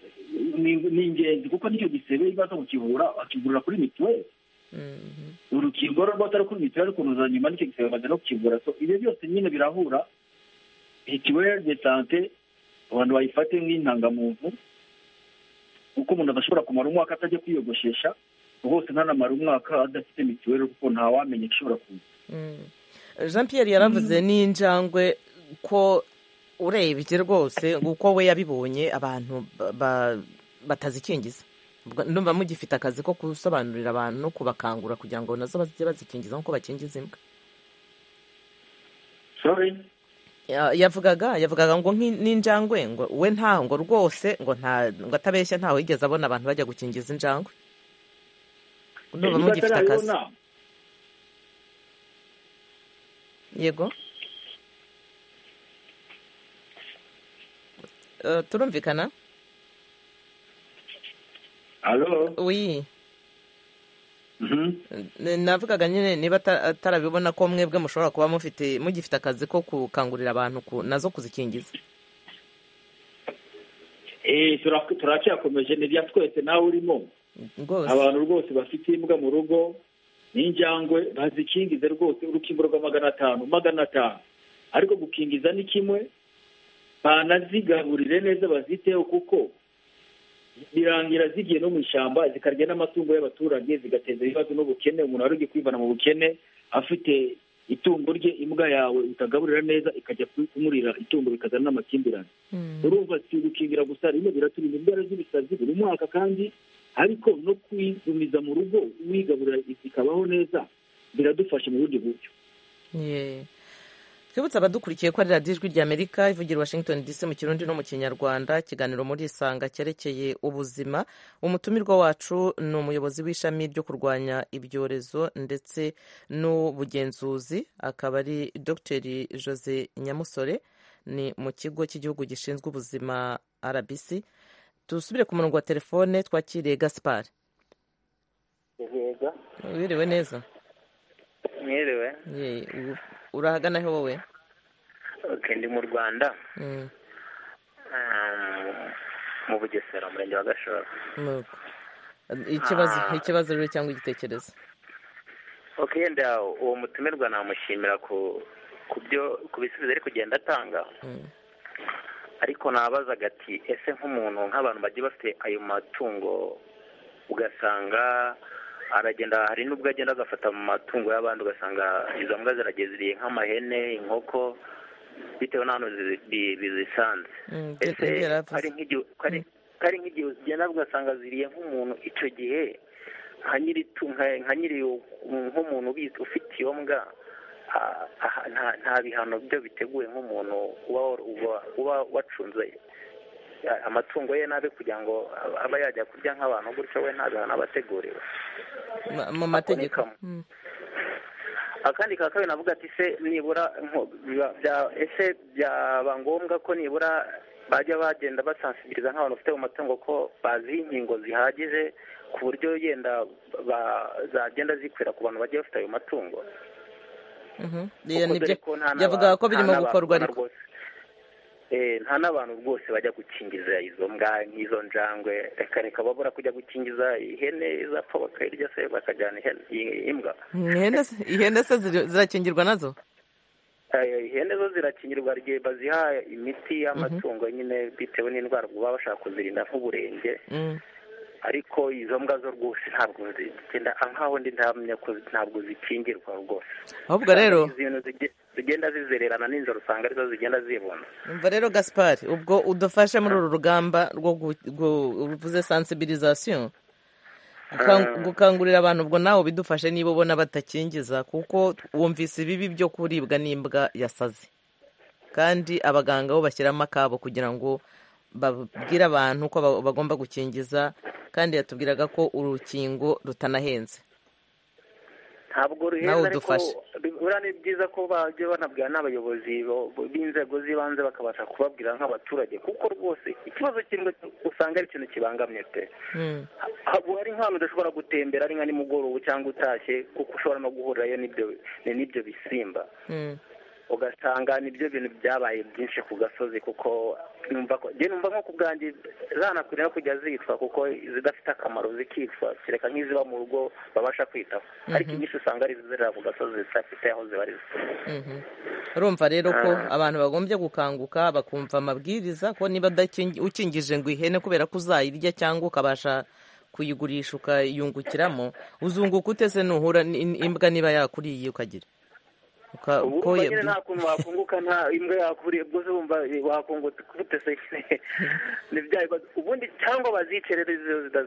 ni ni ingenzi kuko nicyo gisebe ibaza kukivura akivurira kuri mituweli urukingo rwo atari kuri mituweli kuruza nyuma nicyo gisebe bamaze no kukivura so ibyo byose nyine birahura mituweli de sante abantu bayifate nk'intangamuntu kuko umuntu adashobora kumara umwaka atajya kwiyogoshesha rwose ntanamara umwaka adafite mituweli kuko ntawamenya igishobora kuza jean pierre yaravuze n'injangwe ko urebye rwose uko we yabibonye abantu ba- ba- batazikingiza Ubwo ndumva mugifite akazi ko gusobanurira abantu no kubakangura kugira ngo nazo bazijye bazikingiza nk'uko bakingiza imbwa sorry Ya- yavugaga yavugaga ngo nk'i- n'injangwe ngo we nta ngo rwose ngo nta ngo atabeshya ntawe yigeze abona abantu bajya gukingiza injangwe ndumva Niba mugifite akazi atarayibona, yego Eh, turumvikana Hello? wi Mhm. N- navugaga nyine niba ata- atarabibona ko mwebwe mushobora kuba mufite mugifite akazi ko gukangurira abantu ku- nazo kuzikingiza Eh, tura- turacyakomeje ni bya twese nawe urimo rwose abantu rwose bafite imbwa mu rugo n'injangwe bazikingize rwose urukingo rwa magana atanu magana atanu ariko gukingiza ni kimwe banazigaburire neza baziteho kuko birangira zigiye no mu ishyamba zikarya n'amatungo y'abaturage zigateza ibibazo n'ubukene umuntu wari ugiye kwivana mu bukene afite itungo rye imbwa yawe utagaburira neza ikajya kumurira itungo bikazana n'amakimbirane urumva si ugukingira gusa rimwe biraturinda indwara z'ibisazi buri mwaka kandi ariko no kuyigumiza mu rugo wigaburira zikabaho neza biradufasha mu bundi buryo Yeah. twibutse abadukurikiye ko ari radiyo ijwi ry'amerika ivugira i washington dc mu kirundi no mu kinyarwanda ikiganiro muri isanga cyerekeye ubuzima umutumirwa wacu ni umuyobozi w'ishami ryo kurwanya ibyorezo ndetse n'ubugenzuzi akaba ari dr jose nyamusore ni mu kigo cy'igihugu gishinzwe ubuzima rbc dusubire ku murongo wa telefone twakiriye gaspar yego wiriwe neza mwiriwe Yeah. U- urahagana he wowe oke ndi mu rwanda Mm. um, mu bugesera umurenge wa gashora Nuko. ikibazo Ah. ikibazo rero cyangwa igitekerezo oke yenda uwo mutumirwa namushimira ku ku byo ku bisubizo ari kugenda atanga Mm. ariko nabazaga ati ese nk'umuntu nk'abantu bagiye bafite ayo matungo ugasanga aragenda hari n'ubwo agenda agafata mu matungo y'abandi ugasanga izo mbwa zirageziriye nk'amahene inkoko bitewe n'ahantu zi- bi- bizisanze Mm, byo- ese nibyo yari avuze. ari nk'igihe ko ari- ko ari nk'igihe ugenda ugasanga ziriye nk'umuntu icyo gihe nka nyiri nka nyiri nk'umuntu ubizi ufite iyo mbwa nta bihano byo biteguwe nk'umuntu uba wacunze amatungo ye nabi kugira ngo aba yajya kurya nk'abantu gutyo we nta bihano aba ateguriwe mu mategeko akandi ka kabiri navuga ati se nibura ese byaba ngombwa ko nibura bajya bagenda basansibiriza nk'abantu bafite mu matungo ko bazi inkingo zihagije ku buryo yenda zagenda zikwira ku bantu bagiye bafite ayo matungo byavuga ko birimo gukorwa ariko nta n'abantu rwose bajya gukingiza izo mbwa nk'izo njangwe reka reka babura kujya gukingiza ihene izapfa bakayirya se bakajyana imbwa ihene se zirakingirwa nazo ihene zo zirakingirwa igihe baziha imiti y'amatungo nyine bitewe n'indwara baba bashaka kuzirinda nk'uburenge ariko izo mbwa zo rwose ntabwo zigenda nkaho ndi ntamenya ko ntabwo zikingirwa rwose ahubwo rero zigenda zizererana n'inzara usanga arizo zigenda zibona umva rero gaspari ubwo udufashe muri uru rugamba rwo uvuze sansibirizasiyo gukangurira abantu ubwo nawe bidufashe niba ubona batakingiza kuko wumvise ibibi byo kuribwa n'imbwa yasaze kandi abaganga bo bashyiramo akabo kugira ngo babwire abantu ko bagomba gukingiza kandi yatubwiraga ko urukingo rutanahenze ntabwo ruhenze ariko buriya ni byiza ko bajya banabwira n'abayobozi b'inzego z'ibanze bakabasha kubabwira nk'abaturage kuko rwose ikibazo kimwe usanga ari ikintu kibangamye pe hari nk'ahantu udashobora gutembera ari nka nimugoroba cyangwa utashye kuko ushobora no guhurirayo n'ibyo bisimba ugasanga nibyo bintu byabaye byinshi ku gasozi kuko numva ko numva nko ku bwanjye zanakwiriye kujya zicwa kuko zidafite akamaro zikicwa kereka nk'iziba mu rugo babasha kwitaho ariko inyinshi usanga ari izizerera ku gasozi zidafite aho zibarizwa urumva rero ko abantu bagombye gukanguka bakumva amabwiriza ko niba ukingije ngo ihene kubera ko uzayirya cyangwa ukabasha kuyigurisha ukayungukiramo uzunguka utese nuhura imbwa niba yakuriye ukagira ubu nyine nta kuntu wakunguka nta imbwa yakuriye ubwo wumva wakungutse se ubundi cyangwa bazice rero izo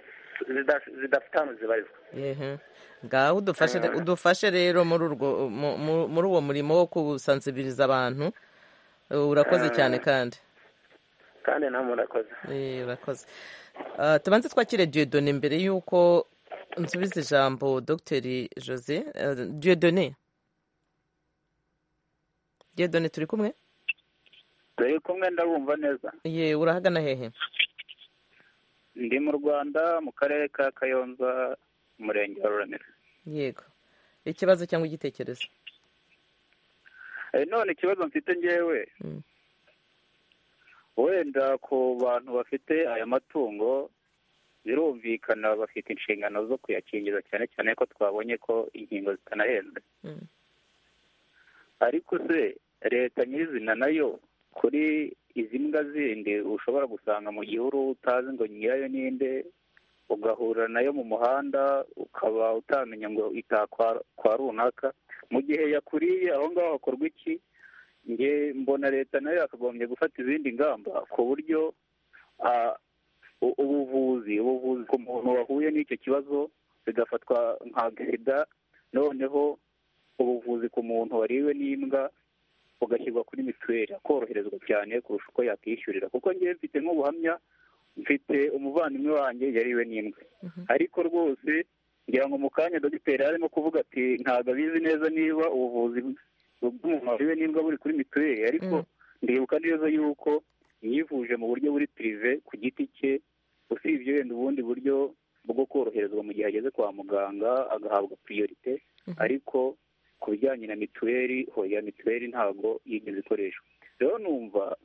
zidafite ahantu zibarizwa ngaho udufashe rero muri uwo murimo wo gusansibiriza abantu urakoze cyane kandi kandi namwe urakoze urakoze tubanze twakire diyodone mbere y'uko nsubiza ijambo dogiteri jose diyodone diyodone turi kumwe turi kumwe ndabumva neza ye urahagana hehe ndi mu rwanda mu karere ka kayonza umurenge wa ruramira yego ikibazo cyangwa igitekerezo none ikibazo mfite ngewe wenda ku bantu bafite aya matungo birumvikana bafite inshingano zo kuyakingiza cyane cyane ko twabonye ko inkingo zitanahenze ariko se leta nyirizina nayo kuri izi mbwa zindi ushobora gusanga mu gihuru utazi ngo nyirayo ninde ugahura nayo mu muhanda ukaba utamenya ngo kwa runaka mu gihe yakuriye aho ngaho hakorwa iki nge mbona leta nayo yakagombye gufata izindi ngamba ku buryo ubuvuzi ubuvuzi ku muntu wahuye n'icyo kibazo bigafatwa nka sida noneho ubuvuzi ku muntu wariwe n'imbwa bugashyirwa kuri mituweli akoroherezwa cyane kurusha uko yakishyurira kuko ngewe mfite nk'ubuhamya mfite umuvandimwe wanjye yariwe n'imbwa ariko rwose ngira ngo mu kanya dogiteri arimo kuvuga ati ntabwo abizi neza niba ubuvuzi bw'umuntu wariwe n'imbwa buri kuri mituweli ariko ndibuka neza yuko yivuje mu buryo buri pirive ku giti cye usibye wenda ubundi buryo bwo koroherezwa mu gihe ageze kwa muganga agahabwa priorite ariko ku bijyanye na mituweli hoya mituweli ntabwo yigeze ikoreshwa rero numva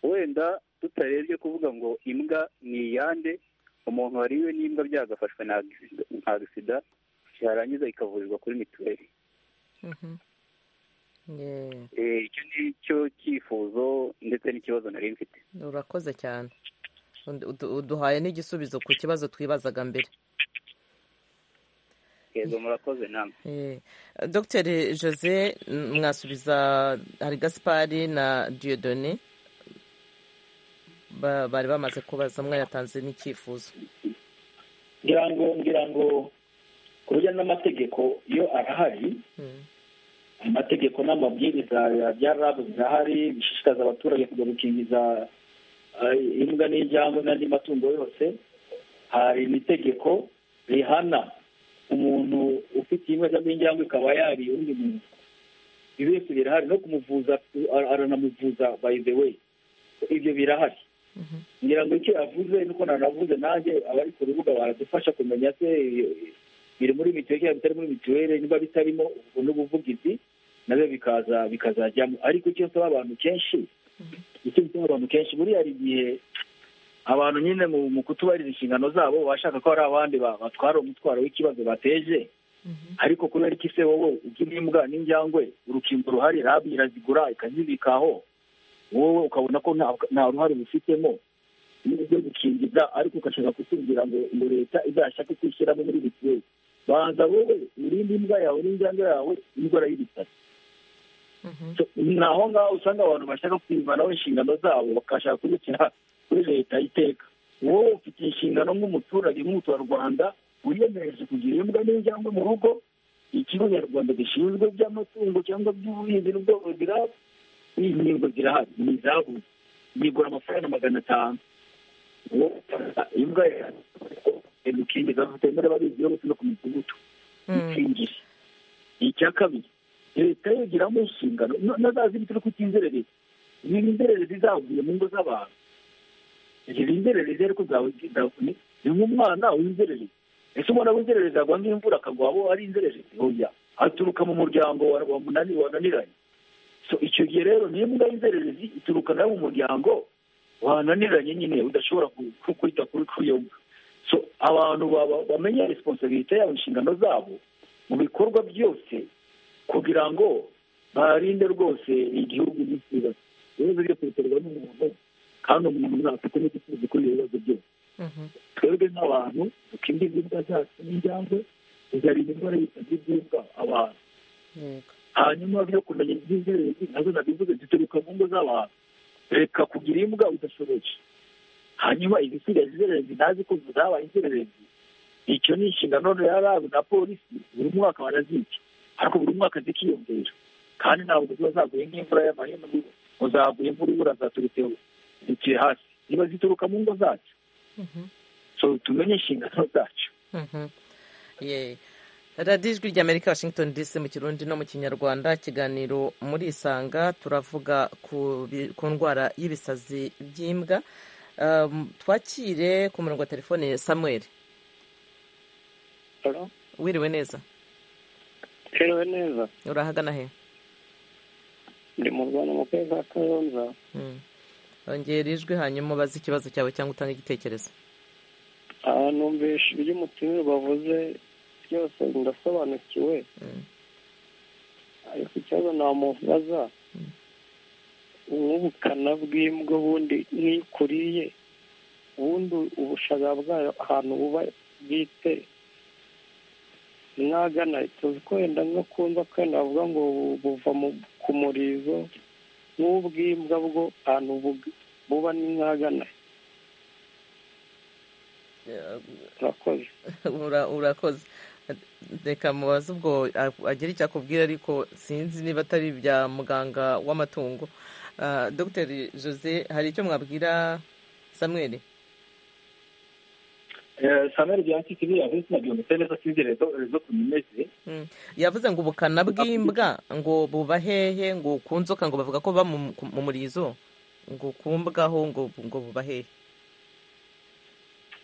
wenda tutarebye kuvuga ngo imbwa ni iyande umuntu wariwe n'imbwa byagafashwe nka agisida yarangiza ikavurirwa kuri mituweli icyo ni cyo cyifuzo ndetse n'ikibazo nari mfite urakoze cyane uduhaye n'igisubizo ku kibazo twibazaga mbere murakoze namwe dogiteri jose mwasubiza hari gaspari na diyodone bari bamaze kubaza mwayatanze n'icyifuzo ngira ngo ngira ngo ku buryo n'amategeko iyo arahari amategeko n'amabwiriza bya rabu birahari bishishikaza abaturage kujya gukingiza imbwa n'injangwe n'andi matungo yose hari n'itegeko rihana umuntu ufite imbwa cyangwa injangwe ikaba yariye undi muntu ibi byose birahari no kumuvuza aranamuvuza by the way ibyo birahari ngira ngo icyo yavuze nuko nanavuze nanjye abari ku rubuga baradufasha kumenya se biri muri mituweli cyangwa bitari muri mituweli niba bitarimo n'ubuvugizi nabyo bikaza bikazajyamo ariko icyo nsaba abantu kenshi icyo nsaba abantu kenshi buriya hari igihe abantu nyine mu kutubahiriza inshingano zabo bashaka ko hari abandi batwara umutwaro w'ikibazo bateje ariko kubera iki se wowe imbwa n'injyangwe urukingo ruhari rabi irazigura ikazibikaho wowe ukabona ko nta ruhare ubifitemo byo gukingiza ariko ugashaka kutubwira ngo ngo leta izashake kwishyiramo muri mituweli banza wowe urinde imbwa yawe n'injyangwe yawe indwara y'ibitaro ni aho ngaho usanga abantu bashaka kwivanaho inshingano zabo bakashaka kubikira kuri leta iteka wowe ufite inshingano nk'umuturage nk'umuturarwanda wiyemereje kugira imbwa n'injyangwe mu rugo ikigo nyarwanda gishinzwe by'amatungo cyangwa by'ubuhinzi n'ubworozi rabu n'inkingo zirahari ni izabuze yigura amafaranga magana atanu imbwa yawe ukingiza batemera babizi yose no ku midugudu ikingije icya kabiri leta yigiramo inshingano na za zibiti no kutinzerereza izi nzererezi zavuye mu ngo z'abantu izi nzererezi ariko zavuye ni nk'umwana w'inzererezi ese umwana w'inzererezi yagwanga imvura akagwa abo ari inzererezi hoya aturuka mu muryango wananiranye so icyo gihe rero niba imbwa y'inzererezi ituruka nayo mu muryango wananiranye nyine udashobora kwita kuri iyo mbwa so abantu bamenya resiponsabiriti yabo inshingano zabo mu bikorwa byose kugira ngo barinde rwose igihugu n'isibazo ibibazo byose biterwa n'umuntu kandi umuntu ntafite n'igisubizo kuri ibyo bibazo byose twebwe nk'abantu dukingiza imbwa zacu n'injyangwe tuzarinda indwara y'ibitabo by'imbwa abantu hanyuma byo kumenya iby'inzererezi nazo nabivuze zituruka mu ngo z'abantu reka kugira imbwa udashoboye hanyuma izisigaye inzererezi ntazi ko zabaye inzererezi icyo ni inshingano ya rabu na polisi buri mwaka barazica ariko buri mwaka zikiyongera kandi ntabwo ziba zaguye nk'imvura y'amahema ngo zaguye imvura ibura zaturutse zikiye hasi ziba zituruka mu ngo zacu so tumenye inshingano zacu radiyo ijwi ry'amerika washington dc mu kirundi no mu kinyarwanda ikiganiro muri isanga turavuga ku ndwara y'ibisazi by'imbwa twakire ku murongo wa telefone samuel wiriwe neza wiriwe neza urahagana he ndi mu rwanda mu karere ka kayonza ongera ijwi hanyuma ubaze ikibazo cyawe cyangwa utange igitekerezo numvise iby'umutima bavuze byose ndasobanukiwe ariko ikibazo namubaza nk'ubukana bw'imbwa ubundi n'ikuriye ubundi ubushaga bwayo ahantu buba bwite mwagana tuzi ko wenda nko kumva kwenda bavuga ngo buva ku murizo nk'ubw'imbwa bwo ahantu buba ni mwagana urakoze urakoze reka mubaze ubwo agira icyo akubwira ariko sinzi niba atari ibya muganga w'amatungo dr jose hari icyo mwabwira samuel samuel byanditse ibi yavuze nabyo mbese neza sinzi rezo kumimeze yavuze ngo ubukana bw'imbwa ngo buba hehe ngo ku nzoka ngo bavuga ko buba mu murizo ngo ku mbwaho ngo buba hehe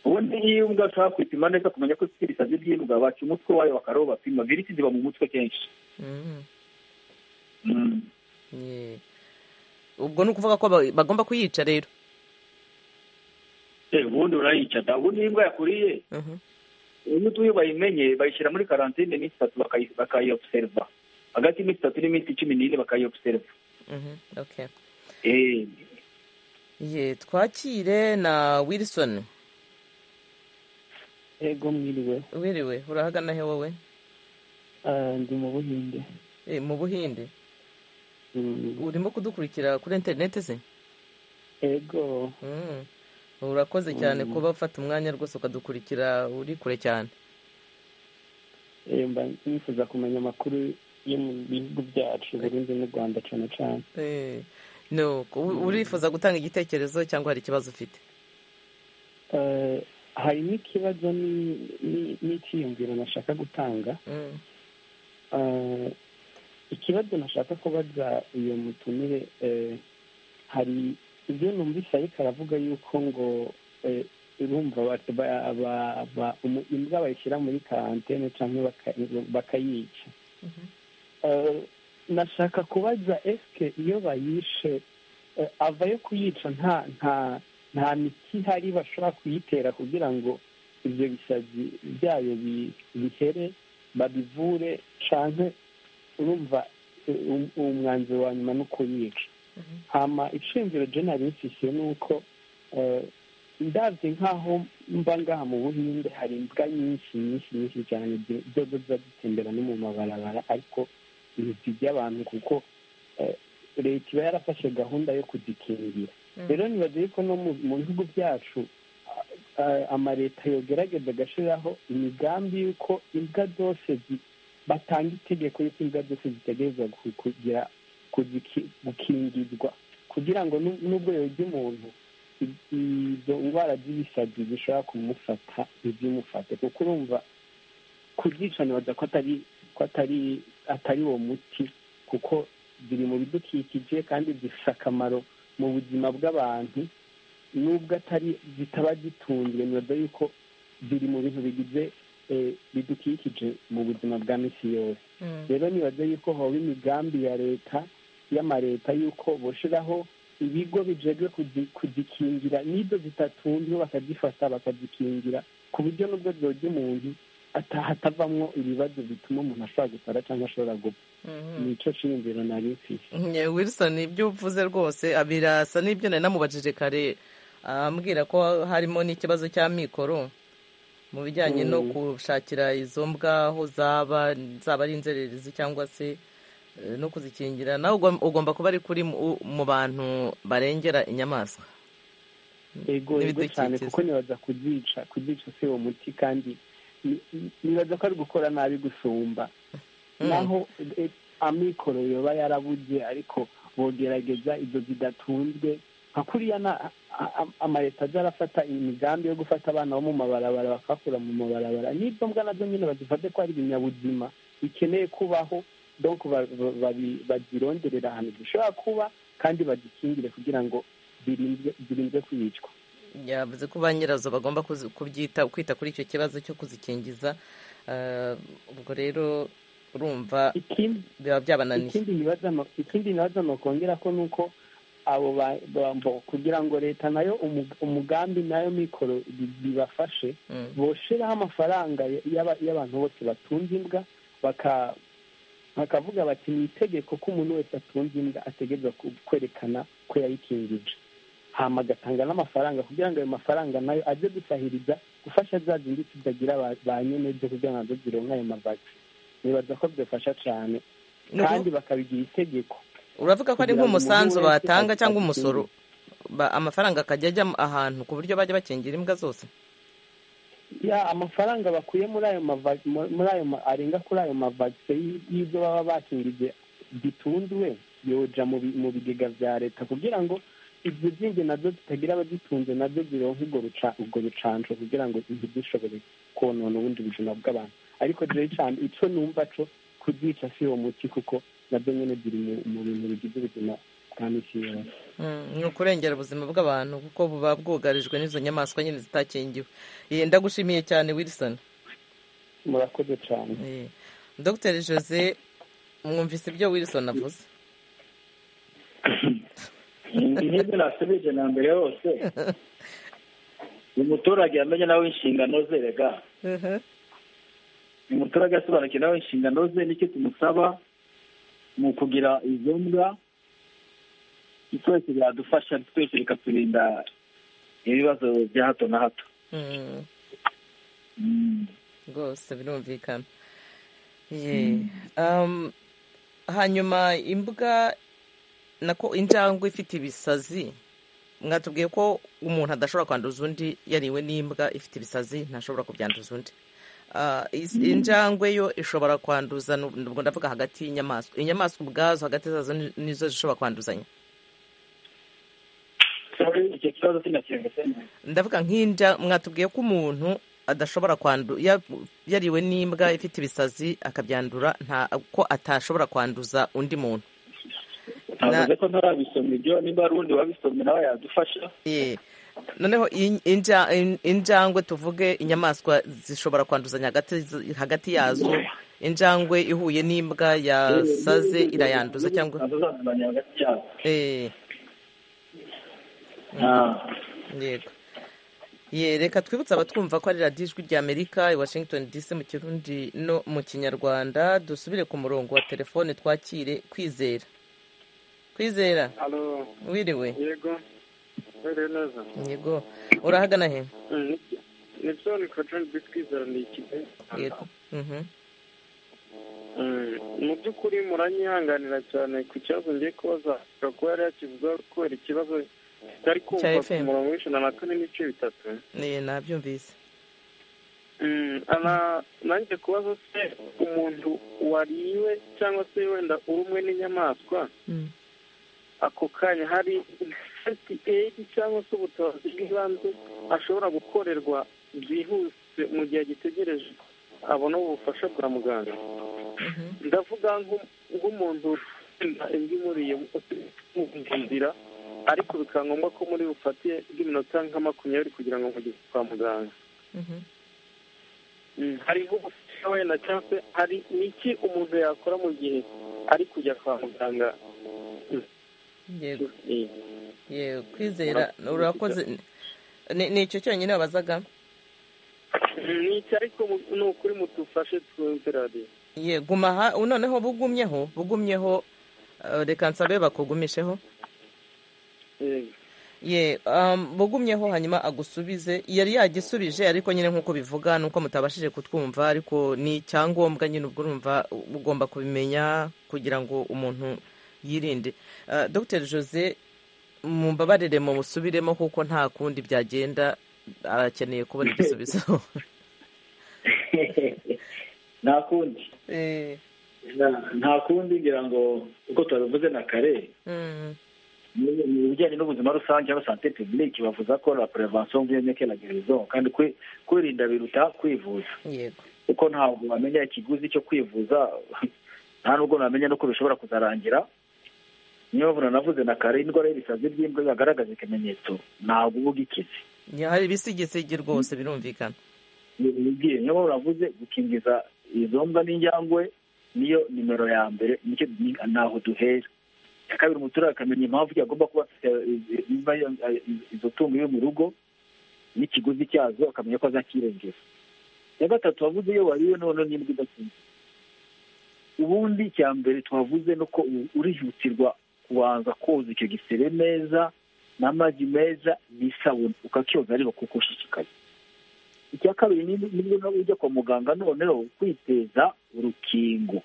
ubundi nk'iyo imbwa ushaka kwipima neza kumenya ko ifite ibisazi by'imbwa baca umutwe wayo bakaraho bapima virisi ziba mu mutwe kenshi ubwo ni ukuvuga ko bagomba kuyica rero ubundi urayica da ubundi iyo imbwa yakuriye iyo utuye bayimenye bayishyira muri karantine iminsi itatu bakayiobuseriva hagati y'iminsi itatu n'iminsi cumi n'ine bakayiobuseriva twakire na wilisoni ego mwiriwe wiriwe urahagana he wowe ndi mu buhinde mu buhinde urimo kudukurikira kuri interineti ze ego urakoze cyane kuba ufata umwanya rwose ukadukurikira uri kure cyane mba nifuza kumenya amakuru yo mu bihugu byacu Burundi n'u rwanda cyane cyane no urifuza gutanga igitekerezo cyangwa hari ikibazo ufite hari n'ikibazo n'icyiyumviro nashaka gutanga ikibazo nashaka kubaza uyu mutumire hari ibyo numvise ariko aravuga yuko ngo urumva imbwa bayishyira muri karantene cyangwa bakayica nashaka kubaza esike iyo bayishe avayo kuyica nta nta nta miti ihari bashobora kuyitera kugira ngo ibyo bisazi byayo bihere babivure cyane urumva umwanzuro wa nyuma ni ukuyica hama iciyumviro jenali mfise ni uko ndabye nk'aho mba ngaha mu buhinde hari imbwa nyinshi nyinshi nyinshi cyane zozo ziba zitembera no mu mabarabara ariko ibizi by'abantu kuko leta iba yarafashe gahunda yo kuzikingira rero nibaze yuko no mu bihugu byacu amaleta yogerageza agashyiraho imigambi y'uko imbwa zose batanga itegeko y'uko imbwa zose zitegereza kugira gukingirwa kugira ngo n'ubwo yojya umuntu izo ndwara z'ibisazi zishobora kumufata ntizimufate kuko urumva kubyica nibaza ko atari ko atari atari uwo muti kuko ziri mu bidukikije kandi zifite akamaro mu buzima bw'abantu nubwo atari zitaba zitunzwe nibaza yuko ziri mu bintu bigize bidukikije mu buzima bwa minsi yose rero nibaza yuko haba imigambi ya leta y'amaleta y'uko bushyiraho ibigo bijejwe kuzikingira nibyo zitatunzwe bakazifata bakazikingira ku buryo n'ubwo zojya umuntu hatavamo ibibazo bituma umuntu ashobora gusara cyangwa ashobora gupfa nicyo cyiyumviro nari mfite wilson ibyo uvuze rwose birasa n'ibyo nari namubajije kare ambwira ko harimo n'ikibazo cya mikoro mu bijyanye no gushakira izo mbwa aho zaba zaba ari inzererezi cyangwa se no kuzikingira nawe ugomba kuba ari kuri mu bantu barengera inyamaswa yego yego cyane kuko nibaza kuzica kuzica si uwo muti kandi nibaza ko ari gukora nabi gusumba naho amikoro yoba yarabuze ariko bogerageza ibyo zidatunzwe nka kuriya amaleta ajya arafata imigambi yo gufata abana bo mu mabarabara bakakura mu mabarabara n'izo mbwa nazo nyine bazifate ko ari ibinyabuzima bikeneye kubaho donc bazironderera ahantu zishobora kuba kandi bazikingire kugira ngo zirinde kwicwa yavuze ko ba nyirazo bagomba kwita kuri icyo kibazo cyo kuzikingiza ubwo rero urumva biba byabananiye ikindi nibaza nokongera ko ni uko abo kugira ngo leta nayo umugambi nayo mikoro bibafashe boshiraho amafaranga y'abantu bose batunze imbwa baka bakavuga bati ni itegeko ko umuntu wese atunze imbwa ategereza kwerekana ko yayikingije hama agatanga n'amafaranga kugira ngo ayo mafaranga nayo ajye gusahiriza gufasha za zindi zitagira ba nyine byo kugira ngo nazo zironke ayo mavagisi nibaza ko byafasha cyane kandi bakabigira itegeko uravuga ko ari nk'umusanzu batanga cyangwa umusoro amafaranga akajya ajya ahantu ku buryo bajya bakingira imbwa zose ya amafaranga bakuye muri ayo muri ayo arenga kuri ayo mavagise y'ibyo baba bakingije bitunzwe yoja mu bigega bya leta kugira ngo ibyo zindi nabyo zitagira abazitunze nabyo zironka ubwo rucanco kugira ngo ntizishobore konona ubundi buzima bw'abantu ariko rero cyane icyo numva co kuzica si uwo muti kuko nabyo nyine ziri mu bintu bigize ubuzima bwa misi yose ni ukurengera ubuzima bw'abantu kuko buba bwugarijwe n'izo nyamaswa nyine zitakingiwe ndagushimiye cyane wilson murakoze cyane dr jose mwumvise ibyo wilson avuze intebe nasubije na mbere yose umuturage yamenye nawe inshingano ze rega umuturage asobanukiwe nawe inshingano ze nicyo tumusaba mu kugira izo mbwa twese biradufasha twese bikaturinda ibibazo bya hato na hato rwose birumvikana hanyuma imbwa nako injangwe ifite ibisazi mwatubwiye ko umuntu adashobora kwanduza undi yariwe n'imbwa ifite ibisazi ntashobora kubyanduza undi injangwe yo ishobora kwanduza ubwo ndavuga hagati y'inyamaswa inyamaswa ubwazo hagati zazo nizo zishobora kwanduzanya icyo kibazo sinakiyumvise neza ndavuga nk'inja mwatubwiye ko umuntu adashobora kwandu ya- yariwe n'imbwa ifite ibisazi akabyandura nta ko atashobora kwanduza undi muntu navuze ko ntarabisoma ibyo nimba hari uwundi wabisomye nawe yadufasha Ye. noneho in- inja- in- injangwe tuvuge inyamaswa zishobora kwanduzanya hagati hagati yazo injangwe ihuye n'imbwa yasaze irayanduza cyangwa atazazimanya hagati yabo Eh, Ah. yego ye reka twibutse abatwumva ko ari radiyo ijwi ry'amerika i washington dc mu kirundi no mu kinyarwanda dusubire ku murongo wa telefone twakire kwizera kwizera alo wiriwe yego mbere neza yego urahagana he ni byo ni kontari bitwizera ni ikigo yego Mhm. Mm, mu by'ukuri muranyihanganira cyane ku kibazo ngiye kubaza ashobora kuba yari yakivuga kubera ikibazo kitari Cya kumva ku FM. murongo w'ijana na kane n'ibice bitatu Ne, nabyumvise Mm, ana- nanjye kubaza se umuntu wariwe cyangwa se wenda urumwe n'inyamaswa Mm. ako kanya hari inshuti eri cyangwa se ubutabazi bw'ibanze ashobora gukorerwa byihuse mu gihe agitegereje abona ubufasha bwa muganga ndavuga nk'u- nk'umuntu wenda imbwa imuriye mu nzira ariko bikaba ngombwa ko muri bufate bw'iminota nka makumyabiri kugira ngo mugeze kwa muganga Mhm. Mm, hariho ubufasha wenda cyangwa se hari n'iki umuntu yakora mu gihe ari kujya kwa muganga yego Eh, yego kwizera urakoze Ni- ni icyo cyonyine wabazaga ni iki ariko mu- ni ukuri mutufashe twumve radiyo ye guma aha ubu noneho bugumyeho bugumyeho eh, reka nsabe bakugumisheho Eh, ye um, bugumyeho hanyuma agusubize yari yagisubije ariko nyine nk'uko bivuga ni uko mutabashije kutwumva ariko ni icyangombwa nyine ubwo urumva ugomba kubimenya kugira ngo umuntu yirinde uh, dr jose mumbabarire mu busubiremo kuko nta kundi byagenda arakeneye kubona igisubizo nta kundi Eh, Nta- nta kundi ngira ngo uko tubivuze na kare mm, mu- mu bijyanye n'ubuzima rusange cyangwa sante publique bavuza ko la prevention vient mieux que la guérison kandi kwi- kwirinda biruta kwivuza yego kuko ntabwo wamenya ikiguzi cyo kwivuza nta nubwo namenya nuko bishobora kuzarangira niyo mpamvu nanavuze na kare indwara y'ibisazi by'imbwa yagaragaza ikimenyetso ntabwo uba ugikize Ya, hari ibisigisigi rwose birumvikana bibwiye niyo mpamvu navuze gukingiza izo mbwa n'injangwe niyo nimero ya mbere nicyo ni- ntaho duhera iya kabiri umuturage akamenya impamvu yagomba kuba afite izi- imba iyo- izo tungo iwe mu rugo n'ikiguzi cyazo akamenya ko azakirengera iya gatatu wavuze iyo wariwe noneho n'imbwa idakinze ubundi icya mbere twavuze ni uko u- urihutirwa kubanza koza icyo gisebe neza n'amazi meza n'isabune ukakyoza areba kuko ushishikaye icya kabiri ni- nibwo nawe ujya kwa muganga noneho kwiteza urukingo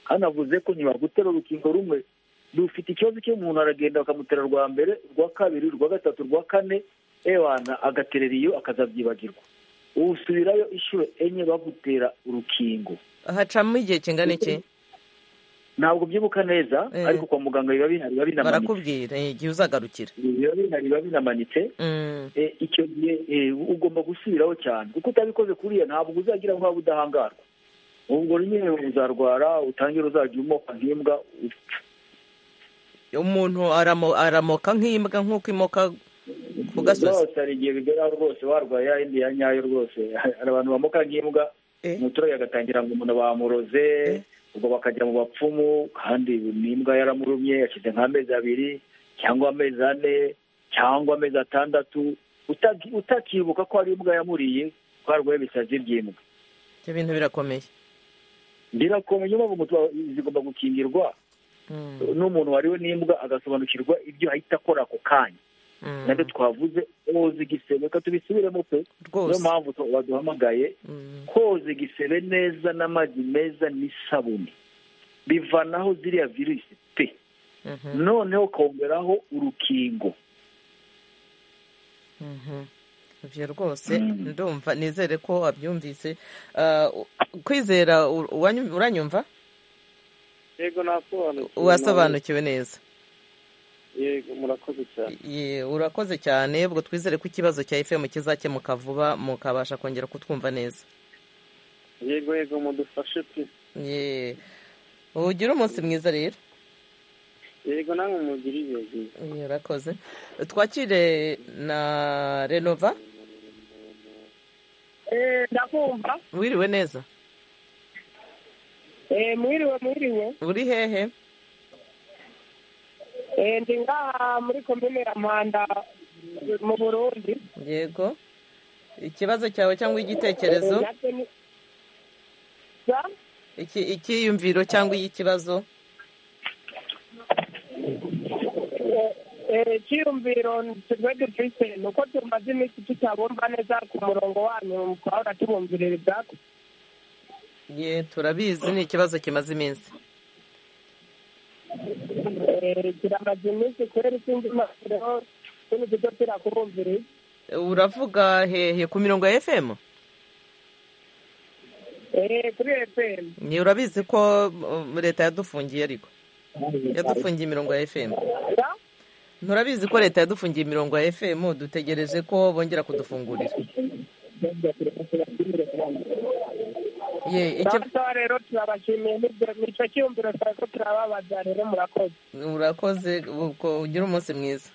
hanavuze ko ntibagutera urukingo rumwe rufite ikibazo cyo umuntu aragenda bakamutera rwa mbere rwa kabiri rwa gatatu rwa kane ewana agaterera iyo akazabyibagirwa usubirayo inshuro enye bagutera urukingo hacamo igihe kingana iki ntabwo byibuka neza Eh. ariko kwa muganga biba bihari biba binamanitse barakubwira eh, igihe uzagarukira biba bihari biba binamanitse Mm, Eh, icyo gihe eh, ugomba gusubiraho cyane kuko utabikoze kuriya ntabwo uzagira nk'aho udahangarwa ubwo nyine uzarwara utangire uzajya umoka nk'imbwa upfe. umuntu aramo- aramoka nk'imbwa nk'uko imoka ku gasozi rwose hari igihe bigeraho rwose warwaye ya yindi ya nyayo rwose hari abantu bamoka nk'imbwa Eh. umuturage agatangira ngo umuntu bamuroze Eh. ubwo bakajya mu bapfumu kandi n'imbwa yaramurumye yashyize nk'amezi abiri cyangwa amezi ane cyangwa amezi atandatu utaki- utakibuka ko hari imbwa yamuriye ko harwaye ibisazi by'imbwa ibyo bintu birakomeye birakomeye niyo mpamvu umutu- zigomba gukingirwa Mm, n'umuntu wariwe n'imbwa agasobanukirwa ibyo ahita akora ako kanya mm, nabyo twavuze koza igisebe reka tubisubiremo pe niyo rwose mpamvu tu- baduhamagaye Mm, koza igisebe neza n'amazi meza n'isabune bivanaho ziriya virusi pe mhm, noneho ukongeraho urukingo mhm. ibyo rwose ndumva nizere ko wabyumvise kwizera uranyumva yego nasobanukiwe wasobanukiwe neza yego murakoze cyane Ye, urakoze cyane ubwo twizere ko ikibazo cya efemu kizakemuka vuba mukabasha kongera kutwumva neza yego yego mudufashe pe Ye. ugire umunsi mwiza rero yego namwe mugira ibihe byiza Ye, urakoze twakire na renova ndakumva wiriwe neza Eh, mwiriwe mwiriwe uri hehe Eh, ndi ngaha muri komine ya mpanda mu burundi yego ikibazo cyawe cyangwa igitekerezo Eh, natwe ni- Za? iki- icyiyumviro cyangwa ikibazo Eh, eh, icyiyumviro twe dufite ni uko tumaze iminsi tutabumva neza ku murongo wanyu mukahora tubumvirira ibyago ye turabizi ni ikibazo kimaze iminsi Eh, kiramaze iminsi kubera ikindi makuru tuno duto turakubumviriye uravuga hehe ku mirongo ya fm Eh, kuri fm ni urabizi ko um, leta yadufungiye ariko yadufungiye imirongo ya fm Za? nturabizi ko leta yadufungiye imirongo ya fm dutegereje ko bongera kudufungurira ye icyo Sawa rero turabashimiye n'ibyo nicyo cyiyumviro twari ko turababaza rero murakoze urakoze uko ugira umunsi mwiza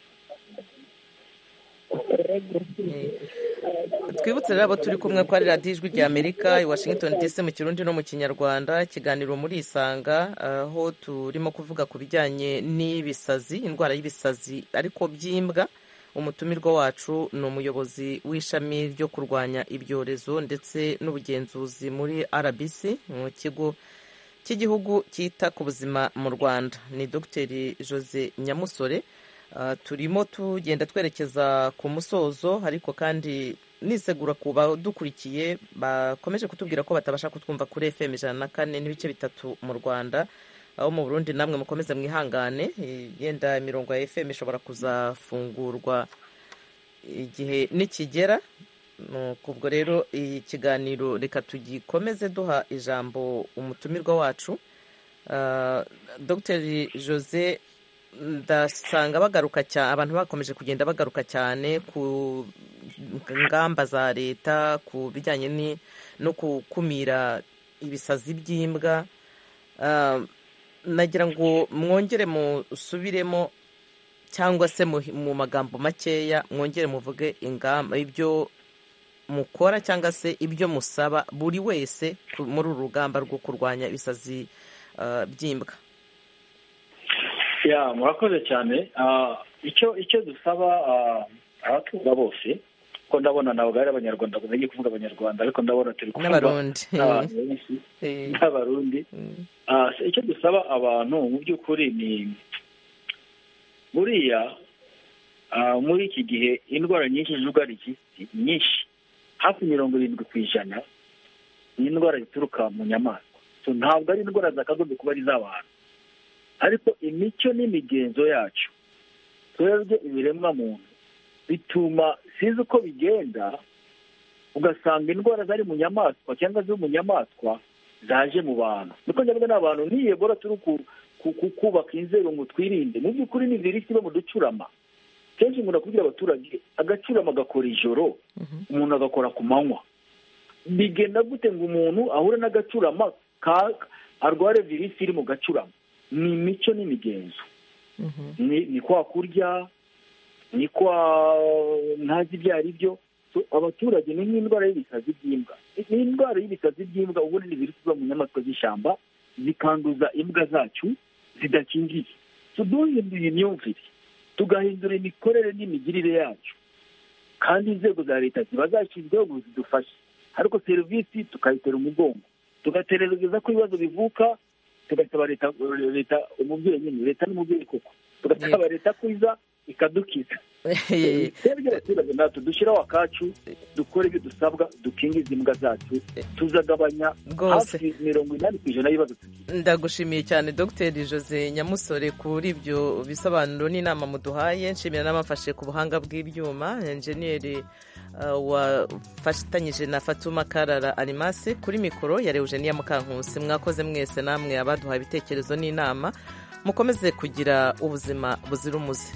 Ye. twibutse rero abo turi kumwe ko ari radiyo ijwi rya amerika i washington dc mu kirundi no mu kinyarwanda ikiganiro muri isanga aho turimo kuvuga ku bijyanye n'ibisazi indwara y'ibisazi ariko by'imbwa umutumirwa wacu ni umuyobozi w'ishami ryo kurwanya ibyorezo ndetse n'ubugenzuzi muri rbc mu kigo cy'igihugu cyita ku buzima mu rwanda ni dogiteri jose nyamusore Ah, turimo tugenda twerekeza ku musozo ariko kandi nisegura ku badukurikiye bakomeje kutubwira ko batabasha kutwumva kuri fm ijana na kane n'ibice bitatu mu rwanda aho mu burundi namwe mukomeze mwihangane eh, yenda imirongo ya fm ishobora kuzafungurwa igihe nikigera Nuko ubwo rero ikiganiro reka tugikomeze duha ijambo umutumirwa wacu Ah, dr jose ndasanga bagaruka cyane abantu bakomeje kugenda bagaruka cyane ku ngamba za leta ku bijyanye ni- no gukumira ibisazi by'imbwa Ah, nagira ngo mwongere musubiremo cyangwa se mu- mu magambo makeya mwongere muvuge ingamba ibyo mukora cyangwa se ibyo musaba buri wese ku- muri uru rugamba rwo kurwanya ibisazi ah, by'imbwa ya murakoze cyane Ah, icyo icyo dusaba ah, abatunga bose ko ndabona ntabwo ari abanyarwanda gusa ngiye kuvuga abanyarwanda ariko ndabona turi kuvuga N'abarundi. n'abantu benshi Eh, n'abarundi Ah, se icyo dusaba abantu mu by'ukuri ni buriya ah, muri iki gihe indwara nyinshi zugarije isi nyinshi hafi mirongo irindwi ku ijana ni indwara zituruka mu nyamaswa So, ntabwo ari indwara zakagombye kuba ari iz'abantu ariko imico n'imigenzo yacu twebwe ibiremwa muntu bituma sinzi uko bigenda ugasanga indwara zari mu nyamaswa cyangwa ziri mu nyamaswa zaje mu bantu niko njyabwe n'abantu niyebora turi ku- ku- ku- kubaka inzego ngo twirinde mu by'ukuri ni virusi iba mu ducurama kenshi umuntu akubwira abaturage agacurama agakora ijoro umuntu agakora ku manywa bigenda gute ngo umuntu ahure n'agacurama ka- arware virusi iri mu gacurama ni imico n'imigenzo ni ni kwa kurya ni kwa ntazi ibyo ari byo So, abaturage ni nk'indwara y'ibisazi by'imbwa ni indwara y'ibisazi by'imbwa ubundi ni virusi iba mu nyamaswa z'ishyamba zikanduza imbwa zacu zidakingiye So, duhinduye imyumvire tugahindura imikorere n'imigirire yacu kandi inzego za leta ziba zashyizweho ngo zidufashe ariko serivisi tukayitera umugongo tugategereza ko ibibazo bivuka tugasaba leta leta umubyeyi nyine leta n'umubyeyi koko tugasaba leta ko iza ikadukiza twebwe abaturage natwe dushyiraho akacu dukora ibyo dusabwa dukingiza imbwa zacu tuzagabanya Rwose. hafi mirongo inani ku ijana y'ibibazo tugira ndagushimiye cyane dr jose nyamusore kuri ibyo bisobanuro n'inama muduhaye nshimira n'abafashe ku buhanga bw'ibyuma enjeniyeri wafatanyije na fatuma karara arimasi kuri mikoro ya Eugenia mukankusi mwakoze mwese namwe abaduha ibitekerezo n'inama mukomeze kugira ubuzima buzira umuze